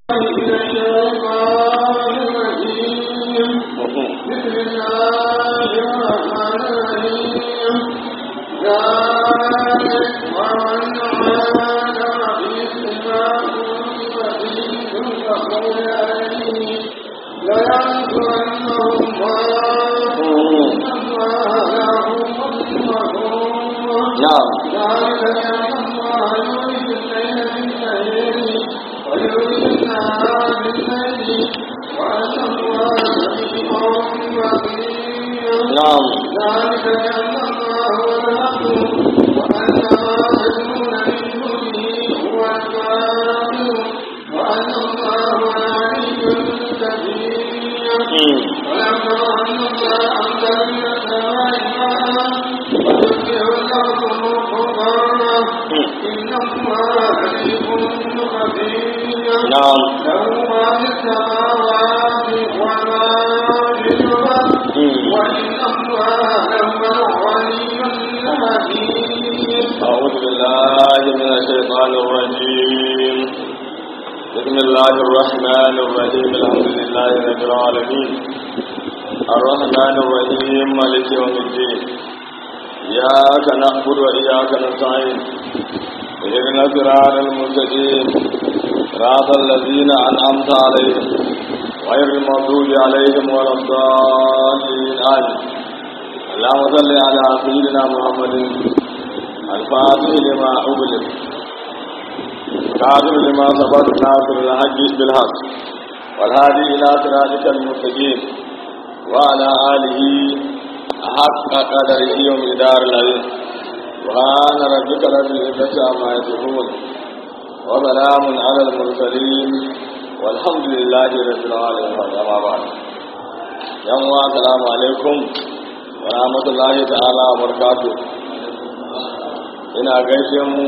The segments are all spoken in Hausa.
نعم نعم ذلك بأن الله هو الحق وأن ما يدعون من دونه هو الباطل وأن الله العلي الكبير ولما أن الله أنزل من السماء ماء ويسقي الأرض مخضرا إن الله عليم خبير نعم له ما في السماوات وما في الأرض وإن الله لهو الغني الحميد أعوذ بالله من الشيطان الرجيم بسم الله الرحمن الرحيم الحمد لله رب العالمين الرحمن الرحيم مالك يوم الدين إياك نعبد وإياك نستعين اهدنا الصراط المستقيم صراط الذين أنعمت عليهم غير المغضوب عليهم ولا الضالين آمين اللهم صل على سيدنا محمد الفاتح لما أغلق قادر لما سبق ناصر الحق بالحق والهادي إلى صراطك المستقيم وعلى آله حق قدره ومقدار العظيم سبحان ربك رب العزة عما يصفون وسلام على المرسلين والحمد لله رب العالمين أما بعد يوم السلام عليكم ورحمة الله تعالى وبركاته ina gaishe mu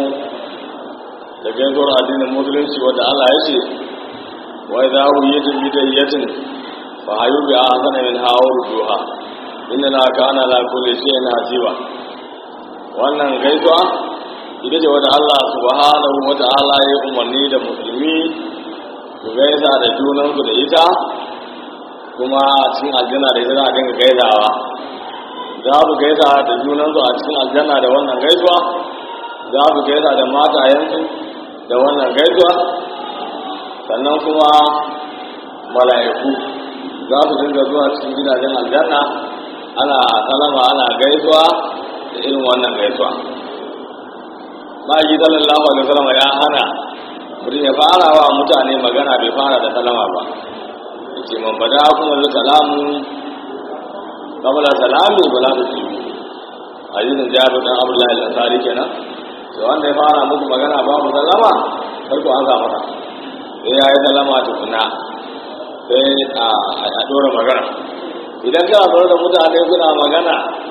da gaisuwar addinin musulunci wadda Allah ya ce wai za ku yi tafi da yatin fa hayu bi ahsana min hawar duha inna na kana la kulli shay'in hasiba wannan gaisuwa ita ce wadda Allah subhanahu wa ta'ala ya umarni da musulmi su gaisa da junansu da ita kuma a cikin aljanna da ita za a dinga gaisawa za su gaisa da junansu a cikin aljanna da wannan gaisuwa za su gaisa da matayensu da wannan gaisuwa sannan kuma mala'iku za su dinga zuwa cikin gidajen aljanna ana salama ana gaisuwa da irin wannan gaisuwa ma'aiki sallallahu alaihi wasallam ya hana mutum ya fara wa mutane magana bai fara da salama ba yace man bada kuma da salamu kabla salami ba za ta ci hadisin jabir dan abdullahi al-ansari kenan to wanda ya fara muku magana babu sallama kar ku ansa masa sai ya yi sallama tukuna sai a dora magana idan kana zaune da mutane kuna magana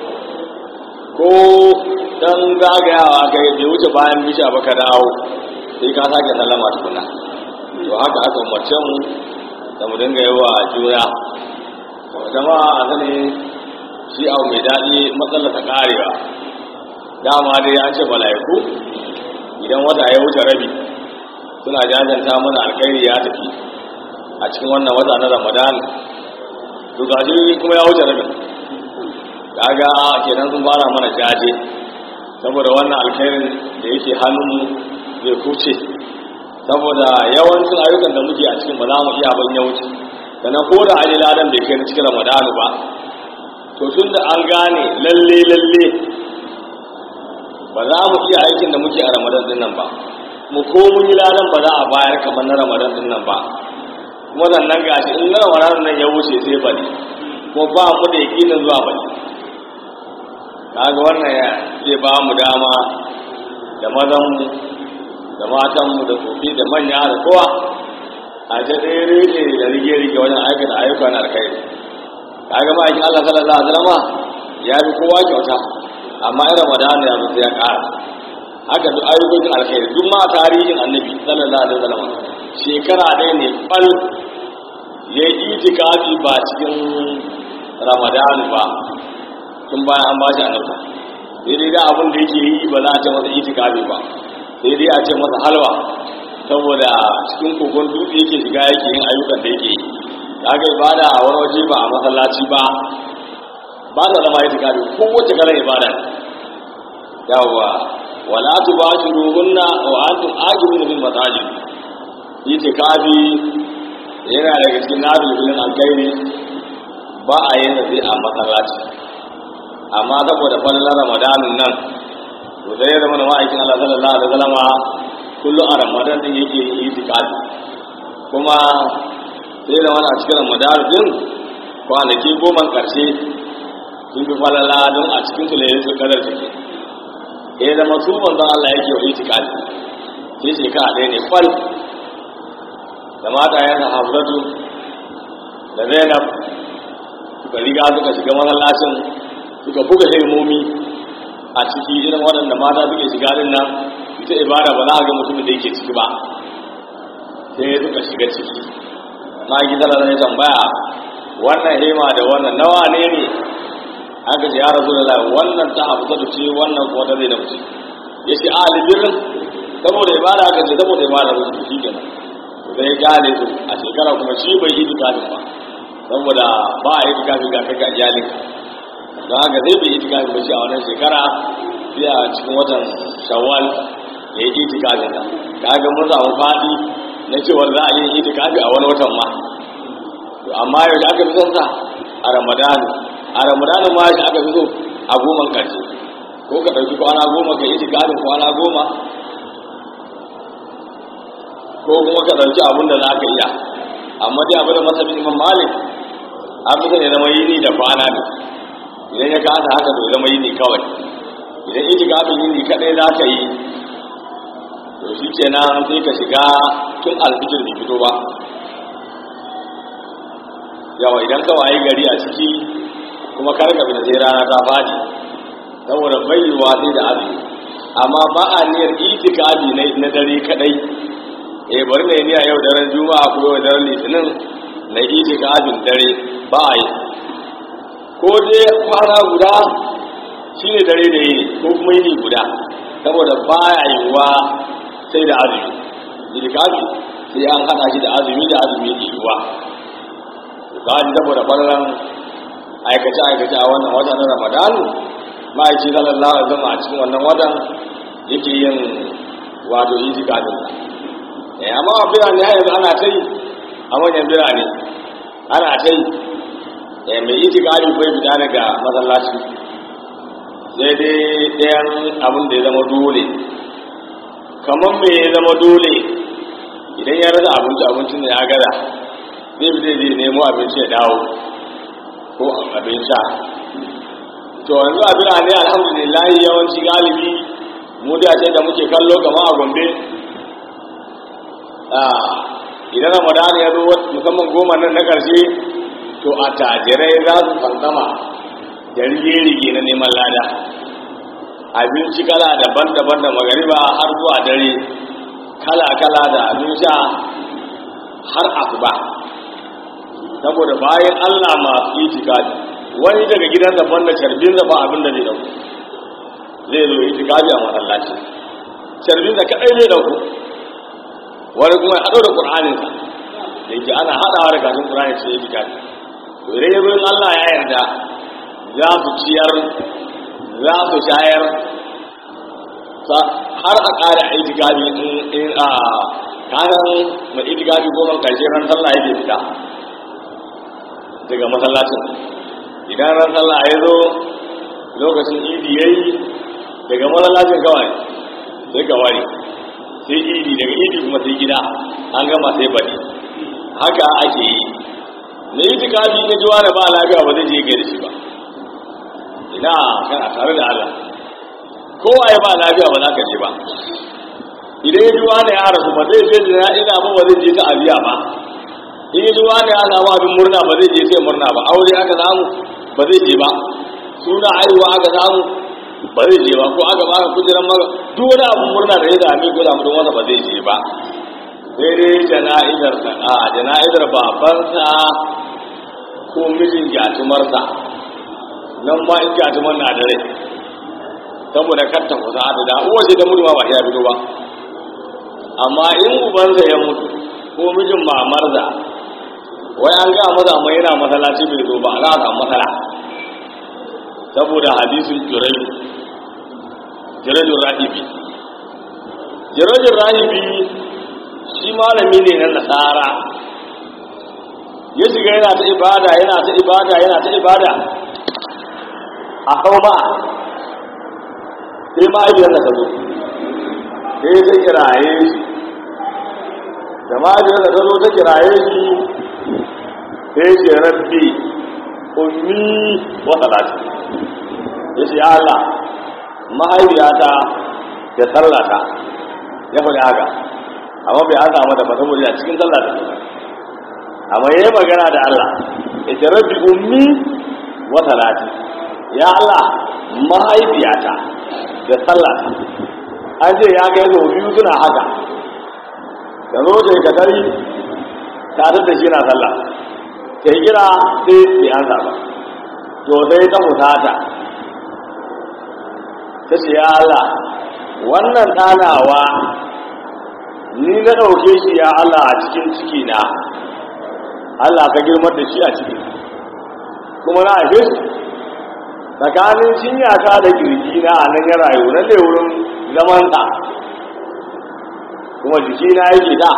ko dan zagayawa kai bai wuce bayan bisha ba ka dawo sai ka sake sallama tukuna to haka aka umarce mu da mu dinga yi wa juna jama'a a sani shi abu mai daɗi matsalar ta ƙarewa dama dai an ce mala'iku idan wata ya wuce rabi suna jajanta mana alkhairi ya tafi a cikin wannan wata na ramadan to gashi kuma ya wuce rabi kaga kenan sun fara mana jaje saboda wannan alkhairin da yake hannunmu zai kuce saboda yawancin ayyukan da muke a cikin ba za mu iya ban ya wuce sannan ko da an yi ladan bai kai na cikin ramadanu ba to tun da an gane lalle lalle ba za mu iya aikin da muke a ramadan din nan ba mu ko mun yi ladan ba za a bayar kamar na ramadan din nan ba kuma sannan gashi in na ramadan nan ya wuce sai bane ko ba mu da yakinin zuwa bane kaga wannan ya zai ba mu dama da mazan mu da matan mu da tsofi da manya da kowa a ta tsere da rige-rige wajen aikata ayyuka na alkhairi kaga ma aikin Allah sallallahu alaihi wasallam ya fi kowa kyauta amma in Ramadan ya zo sai ya ƙara haka duk ayyukan alkhairi duk ma tarihin Annabi sallallahu alaihi wasallam shekara ɗaya ne fal ya yi itikafi ba cikin Ramadan ba tun bayan an ba shi annabta sai dai da abin da yake yi ba za a ce masa itikafi ba sai dai a ce masa halwa saboda cikin kogon dutse yake shiga yake yin ayyukan da yake yi kaga ibada a wani waje ba a masallaci ba ba ta zama ita kafi ko wace kalar ibada yawwa wala tubashiruhunna wa antum aqimuna bil masajid yace kafi yana daga cikin nabi filin alkairi ba a yin zai a masallaci amma saboda fallar ramadanin nan to sai ya zama da ma'aikin Allah sallallahu alaihi wasallama kullum a ramadan din yake yin itikafi kuma sai da wani a cikin ramadan din kwanaki goma karshe sun fi falala don a cikin su layin su kadar take ya zama su manzon Allah yake wa itikafi sai shekara ɗaya ne fal da mata yana hafsatu da zainab suka riga suka shiga masallacin suka buga hirmomi a ciki irin waɗanda mata suke shiga din nan ita ibada ba za a ga mutumin da yake ciki ba sai suka shiga ciki na gida da zai tambaya wannan hema da wannan nawa ne ne aka ce ya rasu da wannan ta hafsatu ce wannan kuma ta zai ce ya ce a alibirin saboda ibada aka ce saboda ibada su shi kenan sai gane su a shekara kuma shi bai yi tukafin ba saboda ba a yi tukafin ga kai ga iyalinka don haka zai bai yi tukafin ba shi a wannan shekara sai a cikin watan shawwal ya yi itikafin ta ka ga mun samu fadi na cewa za a yi itikafi a wani watan ma to amma yau da aka fi son sa a ramadan a ramadan ma shi aka fi so a goman karshe ko ka ɗauki kwana goma ka yi itikafin kwana goma ko kuma ka ɗauki abin da za ka iya amma dai abin da masabi imam malik an fi ya zama yini da kwana ne idan ya kasa haka to zama yini kawai idan iji gabin yini kaɗai za ka yi to shi kenan sai ka shiga tun alfijir bai fito ba yawa idan ka wayi gari a ciki kuma kar ka fita sai rana ta fadi saboda bayyuwa sai da azumi amma ba a niyyar itikafi na dare kadai eh bari ne ni a yau daren juma'a ko yau daren litinin na iji gajin dare ba a yi ko dai kwana guda shi ne dare da yi ko kuma yini guda saboda ba ya yiwuwa sai da azumi jirgafi sai an hada shi da azumi da azumi ke yiwuwa gaji saboda ɓararen aikace-aikace a wannan wata na ramadanu ma'aiki sallallahu alaihi wasallam a cikin wannan watan yake yin wato iji gajin eh amma a birane har yanzu ana ta yi a manyan birane ana ta yi eh mai itikari bai fita daga masallaci sai dai ɗayan abin da ya zama dole kamar me ya zama dole idan ya rasa abinci abincin da ya gada zai fi zai nemo abinci ya dawo ko abin sha to yanzu a birane alhamdulillah yawanci galibi mu da ce da muke kallo kama a gombe idan ramadan ya zo musamman goma nan na ƙarshe to a tajirai za su fansama da rige-rige na neman lada abinci kala daban-daban da magariba har zuwa dare kala-kala da abin sha har asuba saboda bayan allah masu itikafi wani daga gidan daban da carbin da ba abin da zai dauku zai zo itikafi a masallaci carbin da kaɗai zai dauku wani kuma ya haɗo da ƙur'aninsa da yake ana haɗawa da kafin ƙur'ani ce ya fita to idan ya in Allah ya yarda za su ciyar za su shayar har a ƙara itikafi in a kanan mai itikafi goma ƙarshe ran sallah yake fita daga masallacin idan ran sallah ya zo lokacin idi ya yi daga masallacin kawai sai ka ware sai idi daga idi kuma sai gida an gama sai bari haka ake yi na yi tikafi na ji wani ba lafiya ba zai je gaida shi ba ina kana tare da Allah kowa ya ba lafiya ba za ka je ba idan ya ji wani ya rasu ba zai je da ina ba ba zai je ta abiya ba in ya ji wani ya samu abin murna ba zai je sai murna ba aure aka samu ba zai je ba suna haihuwa aka samu ba zai je ba ko aka baka kujeran maka duk wani abun murna da ya dami ko damu don wasa ba zai je ba sai dai jana'izar sa a jana'izar babansa ko mijin gyatumarsa nan ma in gyatumar na da rai saboda katta kusa da da uwa ce ta mutu ma ba ya fito ba amma in ubansa ya mutu ko mijin mamarsa wai an ga maza amma yana masallaci bai zo ba za a samu matsala saboda hadisin jurai jirajin rahibi jirajin rahibi shi malami ne na nasara ya shiga yana ta ibada yana ta ibada yana ta ibada a hauma sai ma'ajiyar da ta zo sai ta kiraye shi da ma'ajiyar da ta zo ta kiraye shi sai ce rabbi ummi wa salati ya ce ya Allah mahaifiyata da sallata ya faɗi haka amma bai an samu da ba saboda a cikin sallata amma yayi magana da Allah ya ce rabbi ummi wa salati ya Allah mahaifiyata da sallata an ce ya kai sau biyu suna haka ka zo da ka tari tare da shi na sallah sai kira sai bai an ba to sai ta hutata ta ce ya Allah wannan ɗanawa ni na ɗauke shi ya Allah a cikin ciki na Allah ka girmar da shi a ciki kuma na haife shi tsakanin cinyata da kirji na a nan ya rayu na ne wurin zamansa kuma jiki na yake da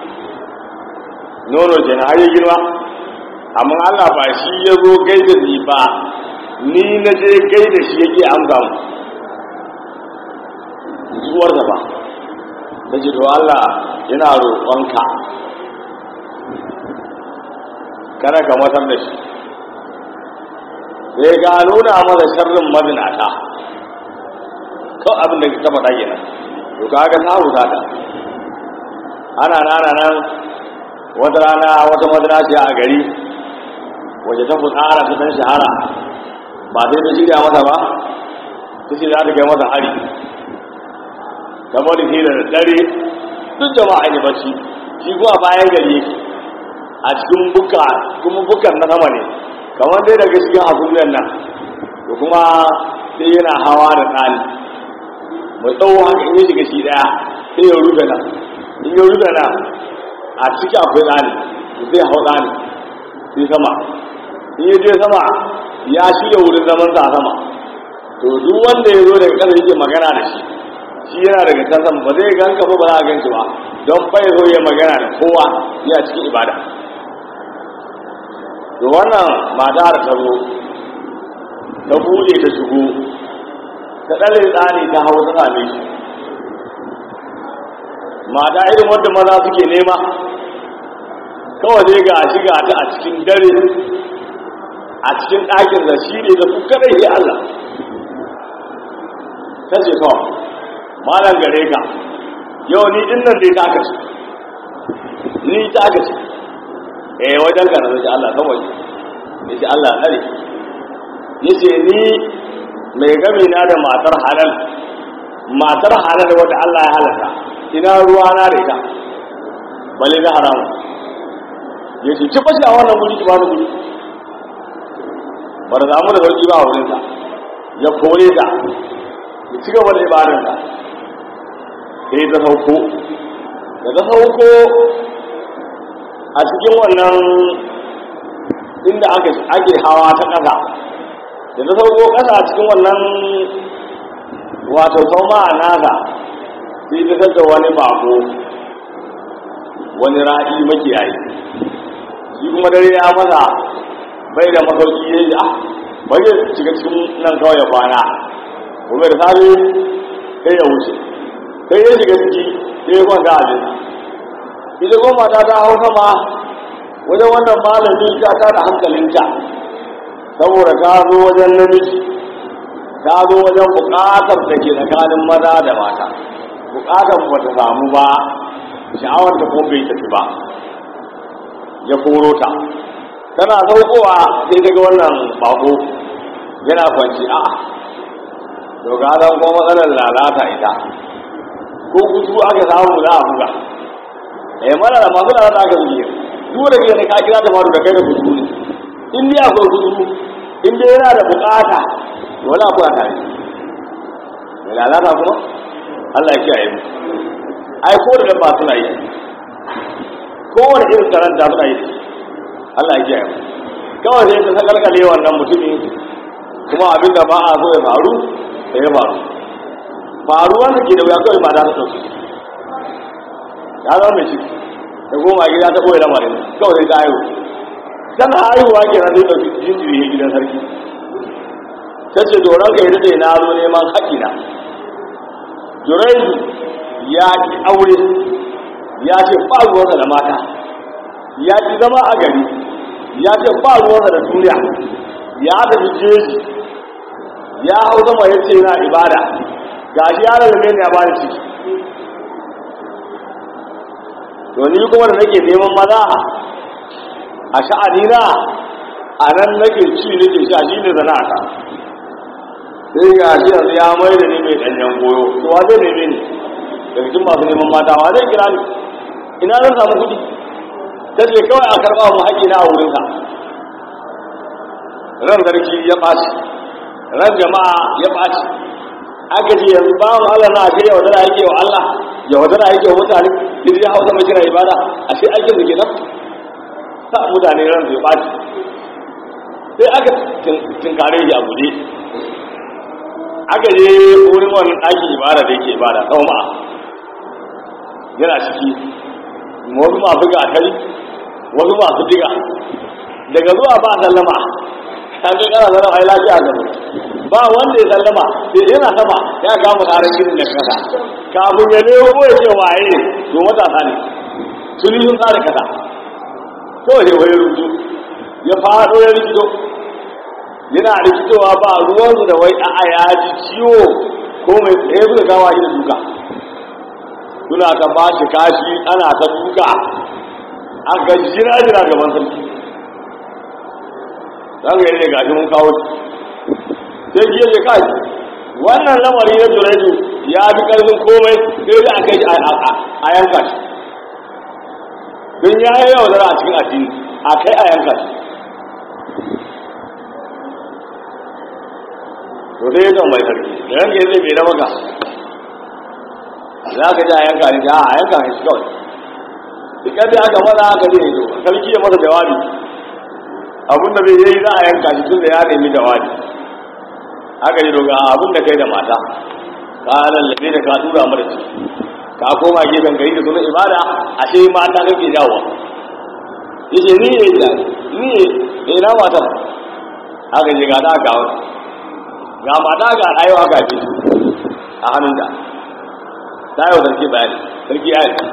nono ke na har ya girma amma Allah ba shi ya zo gaida ni ba ni na je gaida shi yake amsa mu zuwarsa ba ta ce to Allah yana roƙonka kada ka matar da shi sai ga nuna masa sharrin mazinata kawai abin da ta faɗa kenan to kaga ta huta ta ana nana nan wata rana wata mazinaciya a gari waje ta fitsara ta dan shahara ba sai ta shirya masa ba ta ce za ta kai masa hari kamar da da dare duk jama'a ne bacci shi kuma bayan gari yake a cikin buka kuma bukan na sama ne kamar dai daga cikin hasumiyar nan da kuma sai yana hawa da tsani mai tsawo haka in ya shiga shi daya sai ya rufe nan in ya rufe nan a ciki akwai tsani zai hau tsani sai sama in ya je sama ya shirya wurin zaman sa a sama to duk wanda ya zo daga ƙasa yake magana da shi shi yana daga can sama ba zai ganka ba ba za a ganci ba don bai zo ya magana da kowa ya cikin ibada to wannan mata da ta zo ta buɗe ta shigo ta ɗare tsani ta hau ta same shi mata irin wanda maza suke nema kawai dai ga shiga ta a cikin dare a cikin ɗakin da shi ne da su kadai ya Allah ta ce kawai malam gare ka yau ni din nan dai ta kace ni ta kace eh wajen ka na Allah kawai ya ce Allah nare ya ce ni mai gami na da matar halal matar halal wadda Allah ya halaka ina ruwa na da ita bale na haramu ya ce ci fashi a wannan guri ki bani guri ba da zamu da sauki ba a wurinsa ya kore ta ya ci gaba da ibadarsa sai ta sauko da ta sauko a cikin wannan inda ake hawa ta ƙasa da ta sauko ƙasa a cikin wannan wato sauma a nasa sai ta tattara wani bako wani ra'i makiyayi shi kuma dare ya masa bai da masauki ya yi ah bai shiga cikin nan kawai ya kwana kuma da safe sai ya wuce sai ya shiga ciki sai ya kwanta a jini ita kuma mata ta hau sama wajen wannan malami ta ta da hankalinta saboda ta zo wajen namiji ta zo wajen bukatar da ke tsakanin maza da mata bukatar ba ta samu ba sha'awar ta kuma bai tafi ba ya koro ta tana saukowa sai daga wannan bako yana kwanci a dogaran kuma matsalar lalata ita ko kutu aka samu za a buga eh mana da masu lalata aka buge duk da kai ka kira ta faru da kai da kutu ne in dai akwai kutu in dai yana da bukata wala akwai tare da lalata kuma Allah ya kiyaye mu ai ko da dabba suna yi kowane irin karanta suna yi Allah ya kiyaye kawai sai ta sakalkale wannan mutumin kuma abin da ba a so ya faru da ya faru faruwar da ke da wuya kawai mata ta ɗauki ya zama mai ciki da goma gida ta ɓoye lamarin kawai sai ta haihu tana haihuwa ke nan zai ɗauki jinjiri ya gidan sarki ta ce doron ka yi daɗe na zo neman haƙina juraidu ya ki aure ya ce ba ruwansa da mata ya ki zama a gari ya ce ba ruwansa da duniya ya tafi jeji ya hau sama ya ce na ibada ga shi ya daga ne ya ba da ciki to ni kuma da nake neman maza a sha'anina a nan nake ci nake sha shi ne zana'ata sai ga shi yanzu ya mai da ni mai ɗanyen goyo to wa zai neme ni daga cikin masu neman mata wa zai kira ni ina zan samu kuɗi ta ce kawai a karɓa mu haƙi na a wurinsa ran sarki ya ɓaci ran jama'a ya ɓaci aka ce yanzu bawan Allah na ake yawa dara yake wa Allah yawa dara yake wa mutane idan ya hausa mai kira ibada a shi aikin da ke nan sa mutane ran zai ɓaci sai aka tinkare shi a guje aka je wurin wannan ɗakin ibada da yake ibada kawo ma'a yana ciki wasu masu gatari wasu masu diga daga zuwa ba sallama kan ga kana zama ai lafiya ga ba wanda ya sallama sai yana sama ya kama tsarin gidan da kasa kafin ya ne ko ya ce waye to matasa ne sun yi sun tsara kasa kawai ne wani rubutu ya faɗo ya rikito yana rikitowa ba ruwansu da wai a'a ya ji ciwo ko mai tsaye suka kawo shi da duka suna ta ba shi kashi ana ta duka a ga jira jira gaban sarki za ka yi ne gashi mun kawo shi sai jiya ce kai wannan lamari na juraidu ya fi karfin komai sai da aka yi a yanka shi don ya yi yaudara a cikin addini a kai a yanka shi to sai ya mai sarki da yanka zai bai na maka za ka ji a yanka ne a yanka ne shi kawai dukkan da aka maza aka zai zo sarki ya masa jawabi abinda bai yi za a yanka shi tun da ya nemi jawabi aka yi doga abin da kai da mata ka lallabe da ka tura mara ciki ka koma gefen gari da sunan ibada a ce mata kake jawo yace ni ne da ni ne na mata aka je ga ta ga ga mata ga ayo aka fi a hannun da ta yi wa sarki bayani sarki ya yi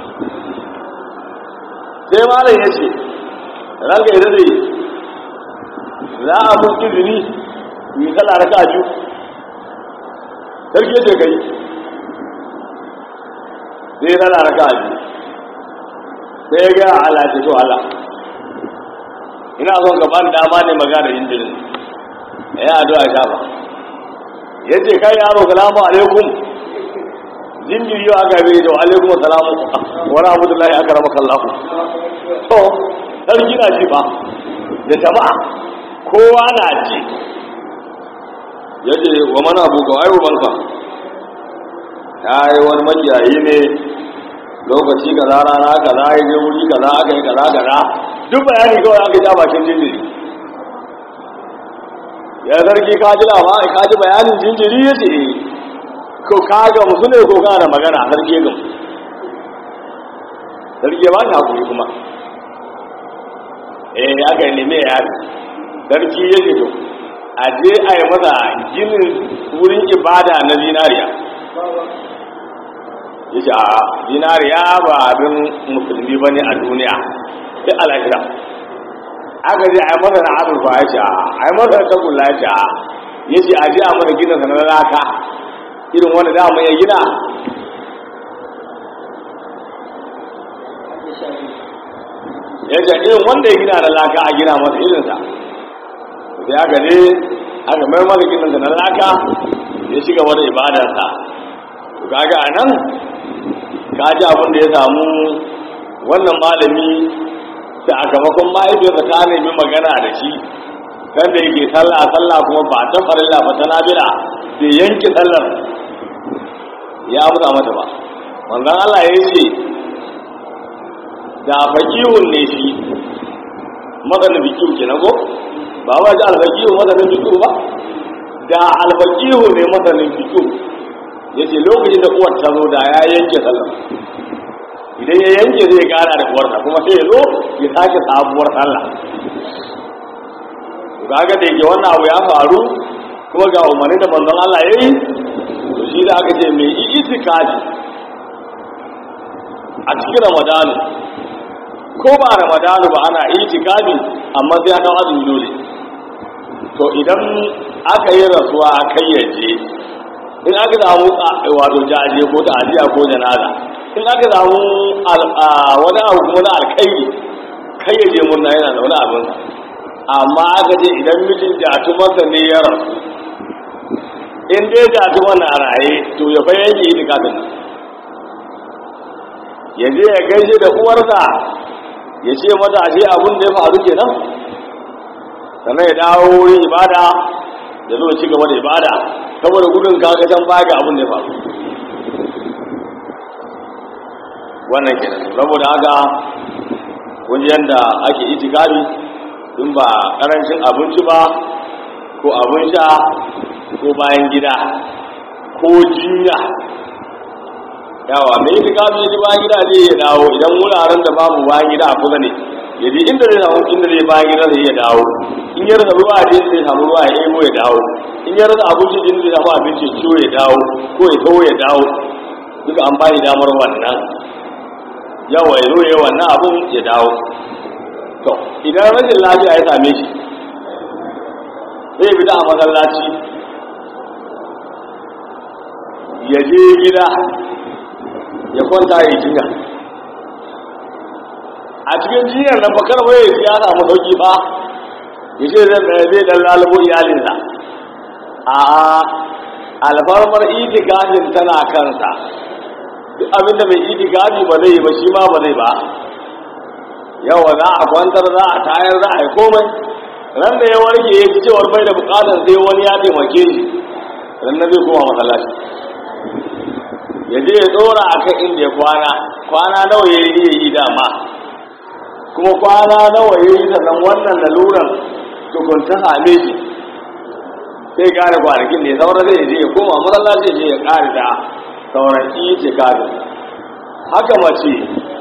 sai malam ya ce ranka ya zai za a mun izini yi sallah raka biyu sarki ya ce kai sai sallah raka biyu sai ya gaya Allah ce to Allah ina son gaban dama ne magana injinin ya yi addu'a shafa ya ce kai yaro salamu alaikum jinjiri yau aka bai da alaikum salamu wa rahmatullahi aka rama kallahu to sarki na ji ba da jama'a kowa na ji ya ce wa mana abu ga wayo banka ya yi wani makiyayi ne lokaci kaza rana kaza ya je wuri kaza aka yi kaza kaza duk bayani kawai aka ja bakin jinjiri ya zargi ka ji labari ka ji bayanin jinjiri ya ce ko ka ga musu ne ko kana da magana sarki ya gamu sarki ya ba shi hakuri kuma eh aka yi neme ya yi sarki ya ce to a je a yi masa ginin wurin ibada na zinariya ya ce a zinariya ba abin musulmi ba ne a duniya sai alahira aka je a yi masa na azurfa ya ce a yi masa na tagulla ya ce a ya ce a je a mana gina sanar laka irin wanda da mu ya gina ya ce irin wanda ya gina da laka a gina masa irinsa sai aka je aka mai masa gina na laka ya shiga wani ibadarsa kaga a nan ka ji abin da ya samu wannan malami sakamakon mahaifiyarsa ta nemi magana da shi kan da yake sallah sallah kuma ba ta farilla ba ta nabila da yanke sallar ya amsa mata ba manzon Allah ya ce da faƙihun ne shi matsanin fikihu kenan ko ba ba ji alfaƙihu matsanin fikihu ba da alfaƙihu ne matsanin fikihu ya ce lokacin da uwar ta zo da ya yanke sallah idan ya yanke zai gara da uwarsa kuma sai ya zo ya sake sabuwar sallah kaga da yake wannan abu ya faru kuma ga umarni da manzon Allah ya yi to shi da aka ce mai itikafi a cikin ramadanu ko ba ramadanu ba ana itikafi amma sai aka azumi dole to idan aka yi rasuwa a kayyaje in aka samu wato jaje ko ta'aziya ko janaza in aka samu wani abu kuma na alkairi kayyaje murna yana da wani abin amma aka ce idan mijin jatumarsa ne ya rasu in dai jatumar na raye to ya bayan yi itikafin nan ya je ya gaishe da uwarsa ya ce mata ashe abin da ya faru kenan sannan ya dawo wurin ibada ya zo ci gaba da ibada saboda gudun kakacan baya abin da ya faru wannan kenan saboda haka kun yanda ake itikafi in ba karancin abinci ba ko abin sha ko bayan gida ko jinya yawa mai itikafi ya bayan gida zai ya dawo idan wuraren da babu bayan gida a kusa ne ya ji inda zai samu inda zai bayan gida zai ya dawo in ya rasa ruwa da zai samu ruwa ya ebo ya dawo in ya rasa abinci da zai samu abinci ciwo ya dawo ko ya tawo ya dawo duka an bayi damar wannan yawa ya zo ya wannan abun ya dawo to idan rashin lafiya ya same shi zai fita a masallaci ya je gida ya kwanta ya jinya a cikin jinyar nan bakar bai ya samu sauki ba ya ce zai zai dan lalubo iyalinsa a alfarmar itikafin tana kansa duk abinda mai itikafi ba zai yi ba shi ma ba zai ba yawa za a kwantar za a tayar za a yi komai ran da ya warke ya fi cewar bai da bukatar sai wani ya taimake shi ran na zai koma masallaci ya je ya tsora a kan inda ya kwana kwana nawa ya yi ya yi dama kuma kwana nawa ya yi sannan wannan laluran tukunta same shi sai gane kwanakin ne sauran zai je ya koma masallaci je ya kare da sauran ce kare haka mace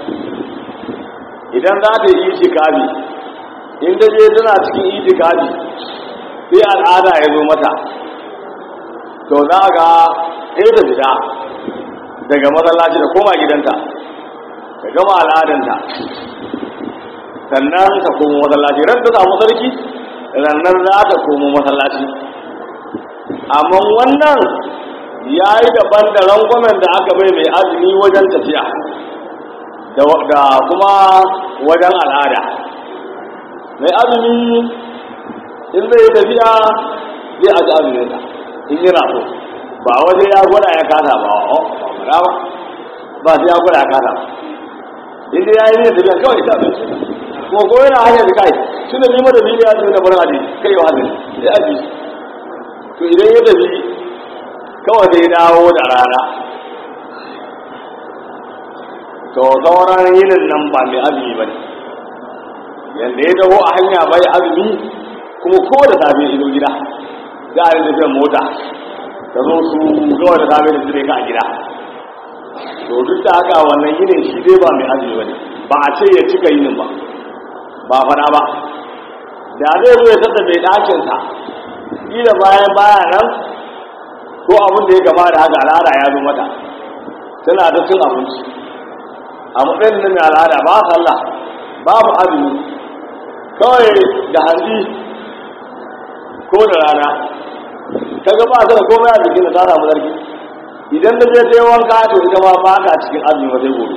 idan za ta yi itikafi in ta je tana cikin itikafi sai al'ada ya zo mata to za ga sai ta fita daga masallaci da koma gidanta ta gama al'adanta sannan ta komo masallaci ran ta samu sarki rannan za ta komo masallaci amma wannan ya yi daban da rangwamen da aka bai mai azumi wajen tafiya da kuma wajen al'ada mai azumi in zai yi tafiya zai aji azuminsa in yi raso ba waje ya gwada ya kasa ba o ba ba ba sai ya gwada ya kasa ba inda ya yi ne tafiya kawai ta abinci ko ko yana hanyar da kai tun da nima da biyu ya ce da barin aji kai wa azumi sai aji to idan ya tafi kawai zai dawo da rana to sauran yinin nan ba mai azumi ba ne yadda ya dawo a hanya bai azumi kuma ko da safe ido gida za a yi tafiyar mota ta zo su gawa da safe da zire ka a gida to duk da haka wannan yinin shi dai ba mai azumi ba ne ba a ce ya cika yinin ba ba fara ba da zai zo ya sassa mai ɗakinsa ƙila bayan baya nan ko abin da ya gama da haka al'ada ya zo mata tana da cin abinci a matsayin da mai al'ada ba sallah babu azumi kawai da hanzi ko da rana ta ga ba ta da komai a jikin da ta samu zargi idan da je sai wanka to ita ma ba ta cikin azumi ba sai gobe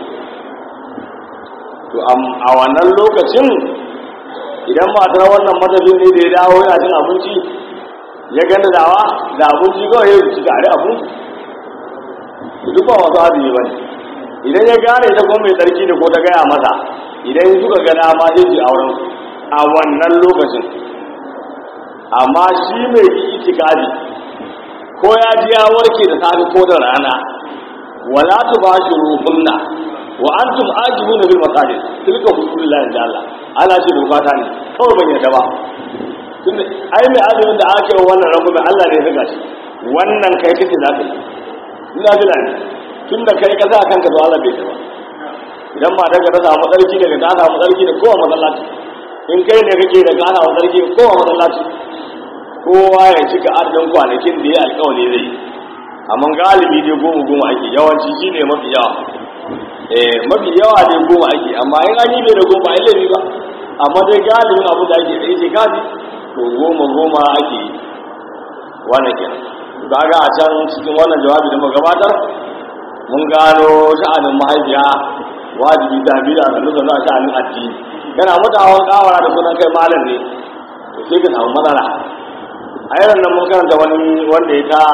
to a wannan lokacin idan matar wannan matafin ne da ya dawo yana cin abinci ya ganda dawa da abinci kawai ya ci tare abinci duk ba wasu azumi ba ne idan ya gane ta kuma mai tsarki da ko ta gaya masa idan suka ga dama zai ji auren a wannan lokacin amma shi mai yi itikadi ko ya ji ya warke da safe ko da rana wala tubashiruhunna wa antum ajibuna bil masajid tilka hududullahi inda Allah ana ce doka ta ne kawai ban yarda ba tunda ai mai azumin da ake wa wannan rabu Allah ne ya saka shi wannan kai kace za ka yi ina bila ne tunda kai ka sa kanka to Allah bai ta ba idan ma daga ta samu tsarki daga ta samu tsarki da kowa masallaci in kai ne kake da ka samu tsarki kowa masallaci kowa ya cika adadin kwanakin da ya alkawari zai amma galibi dai goma goma ake yawanci shi ne mafi yawa eh mafi yawa dai goma ake amma in an yi bai da goma ai laifi ba amma dai galibin abu da ake ɗaya shekari to goma goma ake yi wannan kenan kaga a can cikin wannan jawabi da muka gabatar mun gano sha'anin mahaifiya wajibi ta bi da sannu sannu a sha'anin addini kana mutawan kawara da sunan kai malam ne to sai ka samu matsala a yaran nan mun karanta wani wanda ya ta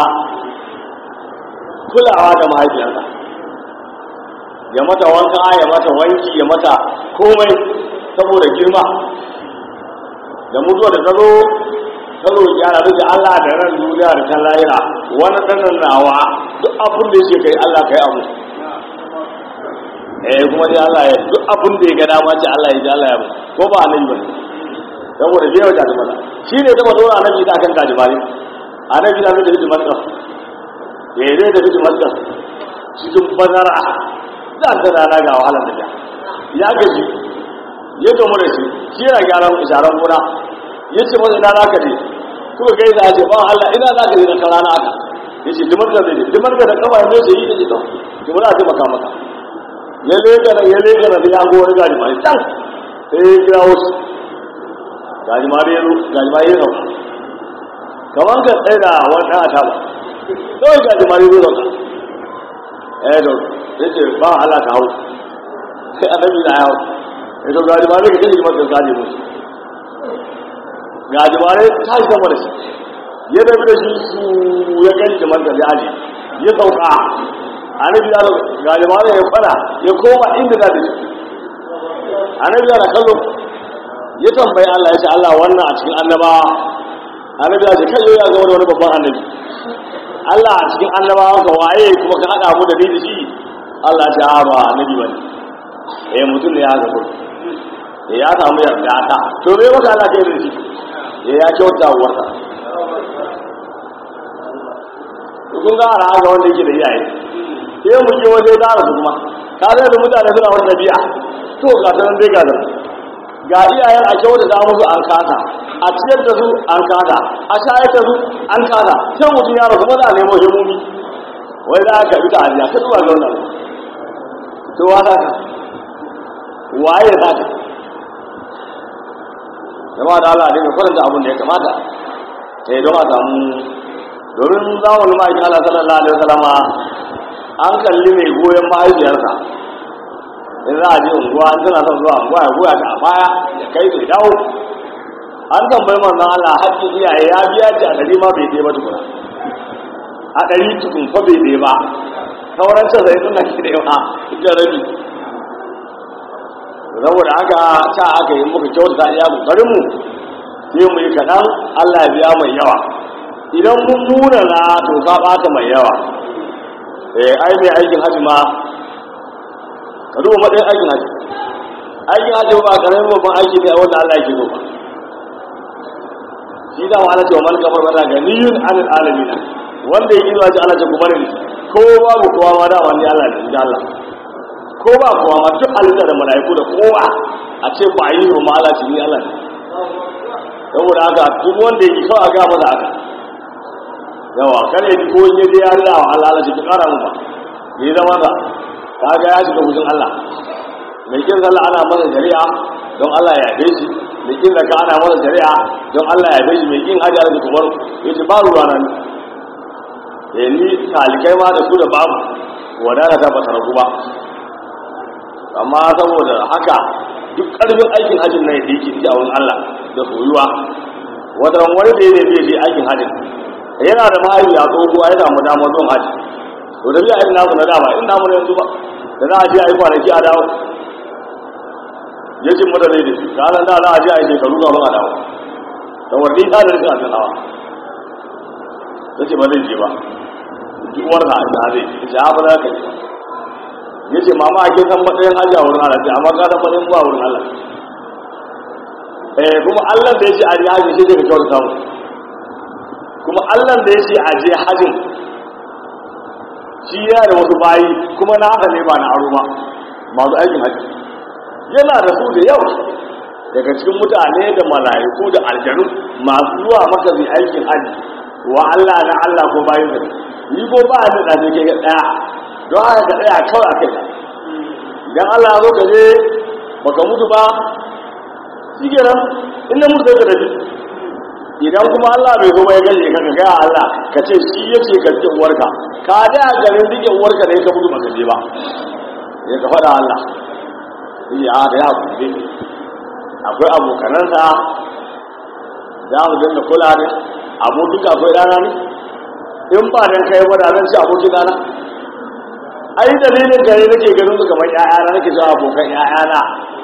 kulawa da mahaifiyarsa ya mata wanka ya mata wanki ya mata komai saboda girma da mutuwa da tsaro ta roƙi ana da Allah da ran duniya da ta lahira wani ɗanan nawa duk abin da yake kai Allah kai abu eh kuma dai Allah ya duk abin da ya ga dama ce Allah ya ji Allah ya ko ba annabi bane saboda bai wata da mala shi ne zama dora annabi ta kan gajimare annabi da da hijimar ka eh zai da hijimar ka cikin bazara za ta rana ga wahalar da ya gaji ya gamu da shi shi yana gyaran isharar gona ya ce masa ina zaka je kuma kai za a ce ba Allah ina zaka je da rana aka ya ce dimar da zai dimar da kaba ne zai yi da jito ki muna ce maka maka ya lega da ya lega da ya go wani gajimare can sai ya kira wasu gajimare ya zo gajimare ya zauka kamar ka tsaye da wani ɗan ataba kawai gajimare ya zo zauka eh da ya ce ba Allah ka hau sai annabi na hau ya zo gajimare ka ce maka gaji musu gajimare ta shi sama da shi ya tafi da shi su ya gani kamar da ya aji ya sauka annabi ya gajimare ya kwana ya koma inda za da shi annabi ya na kallo ya tambayi Allah ya ce Allah wannan a cikin annaba annabi ya ce kai yau ya zama da wani babban annabi Allah a cikin annabawa ka waye kuma ka haɗa mu da ni da shi Allah ya ce a ba annabi ba ne eh mutum ne ya haka ko eh ya samu yarda ta to me maka Allah kai da shi eh ya kyauta uwarsa kun ga ara ga wanda yake da iyaye sai mu je waje da su kuma ka da mutane suna wani dabi'a to ga sanan dai ga nan ga iyayen a kyau da za musu an kasa a ciyar da su an kasa a shayar da su an kasa sai mutum ya rasu maza nemo himomi wai za ka bi ta hadiya ka zuwa ga wannan to wa za ka waye za ka zama da Allah ne mai faranta abin da ya kamata sai don a samu domin zamanin ma'aikin Allah sallallahu alaihi wasallama an kalli mai goyon mahaifiyarsa in za a je unguwa an tana son zuwa unguwa ya goya ta a baya ya kai ta dawo an tambayi manzon Allah haƙƙin iyaye ya biya ta a ɗari ma bai ɗaya ba tukuna a ɗari tukun fa bai ɗaya ba sauran can sai suna ki da yawa ita rabi saboda haka ta aka yi muka kyautata iya kokarin mu sai mu yi kaɗan Allah ya biya mai yawa idan mun nuna na to ka ɓata mai yawa eh ai mai aikin hajji ma ka duba matsayin aikin haji aikin haji ba karamin babban aiki ne a wanda Allah yake so ba shi da wa alace wa man kafar bada ganiyun anil alamin wanda yake zuwa ji Allah ta kuma ne ko babu kowa ma da wani Allah ne da Allah ko ba kowa ma duk halitta da malaiku da kowa a ce ba yi wa Allah ce ni Allah ne saboda haka duk wanda yake kawai a ga masa haka yawa kare ji ko in yaje ya Allah wa Allah ce ki kara mu ba yi zama da kaga ya shiga gudun Allah mai kin sallah ana masa shari'a don Allah ya yabe shi mai kin zaka ana masa shari'a don Allah ya yabe shi mai kin hajji da kumar yace ba ruwa nan eh ni talikai ma da su da babu wadana ta ba taragu ba amma saboda haka duk karfin aikin hajjin nan da yake a wurin Allah da soyuwa wata wani da ya bai je aikin hajjin yana da mahaifiya tsohuwa ya samu damar zuwa hajji to da biya irin namu na dama in namu yanzu ba da za a je a yi kwanaki a dawo ya ce mata ne da shi ranar da za a je a yi shekaru kafin a dawo da warni ta da rikin abin hawa ta ce ba zai je ba ji uwar ha ita zai ita ha ba za ka ji ya ce mama ake san matsayin hajji a wurin Allah ce amma ka san matsayin ba wurin Allah eh kuma Allah da ya ce a je hajji shi daga kyau samu kuma Allah da ya ce a je hajjin shi yana da wasu bayi kuma na haka ne ba na aro ba masu aikin hajji yana da su da yawa daga cikin mutane da mala'iku da aljanu masu zuwa maka zai aikin hajji wa Allah na Allah ko bayin sa ni ko ba ni da ne ke daya don haka ka tsaya kawai akai idan Allah ya zo ka je baka mutu ba shikenan in na mutu sai ka tafi idan kuma Allah bai zo ba ya gaje ka ga Allah ka ce shi yace ka rike uwarka ka da garin rike uwarka ne ka mutu baka je ba ya ka faɗa Allah ya da ya kuɗe akwai abokanansa za mu dinga kula ne abokin akwai rana ne in ba dan kai ba da nan ci abokin rana ai dalilin gare nake ganin su kamar ƴaƴana nake cewa abokan ƴaƴana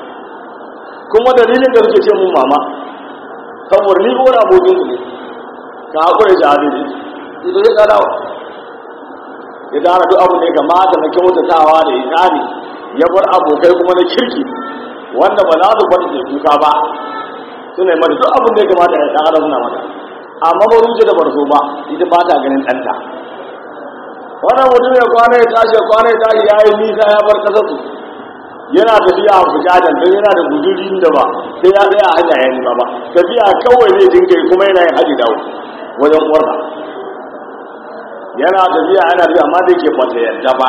kuma dalilin da suke ce mun mama saboda ni ko abokin ku ne ka hakura da hadisi ito ya kada ya dara duk abu ne kamata na kyautatawa da ikani ya bar abokai kuma na kirki wanda ba za su kwanta kuka ba suna yi mata duk abin da ya kamata ya tsara suna mata amma ba ruce da barso ba ita ba ta ganin ɗanta wannan mutum ya kwana ya tashi ya kwana ya tashi ya yi nisa ya bar kasar su yana tafiya a fujajen don yana da guzurin da ba sai ya tsaya a hanya ya nima ba tafiya kawai zai dinga yi kuma yana yin haji dawo wajen uwarsa yana tafiya yana tafiya amma da yake bata yadda ba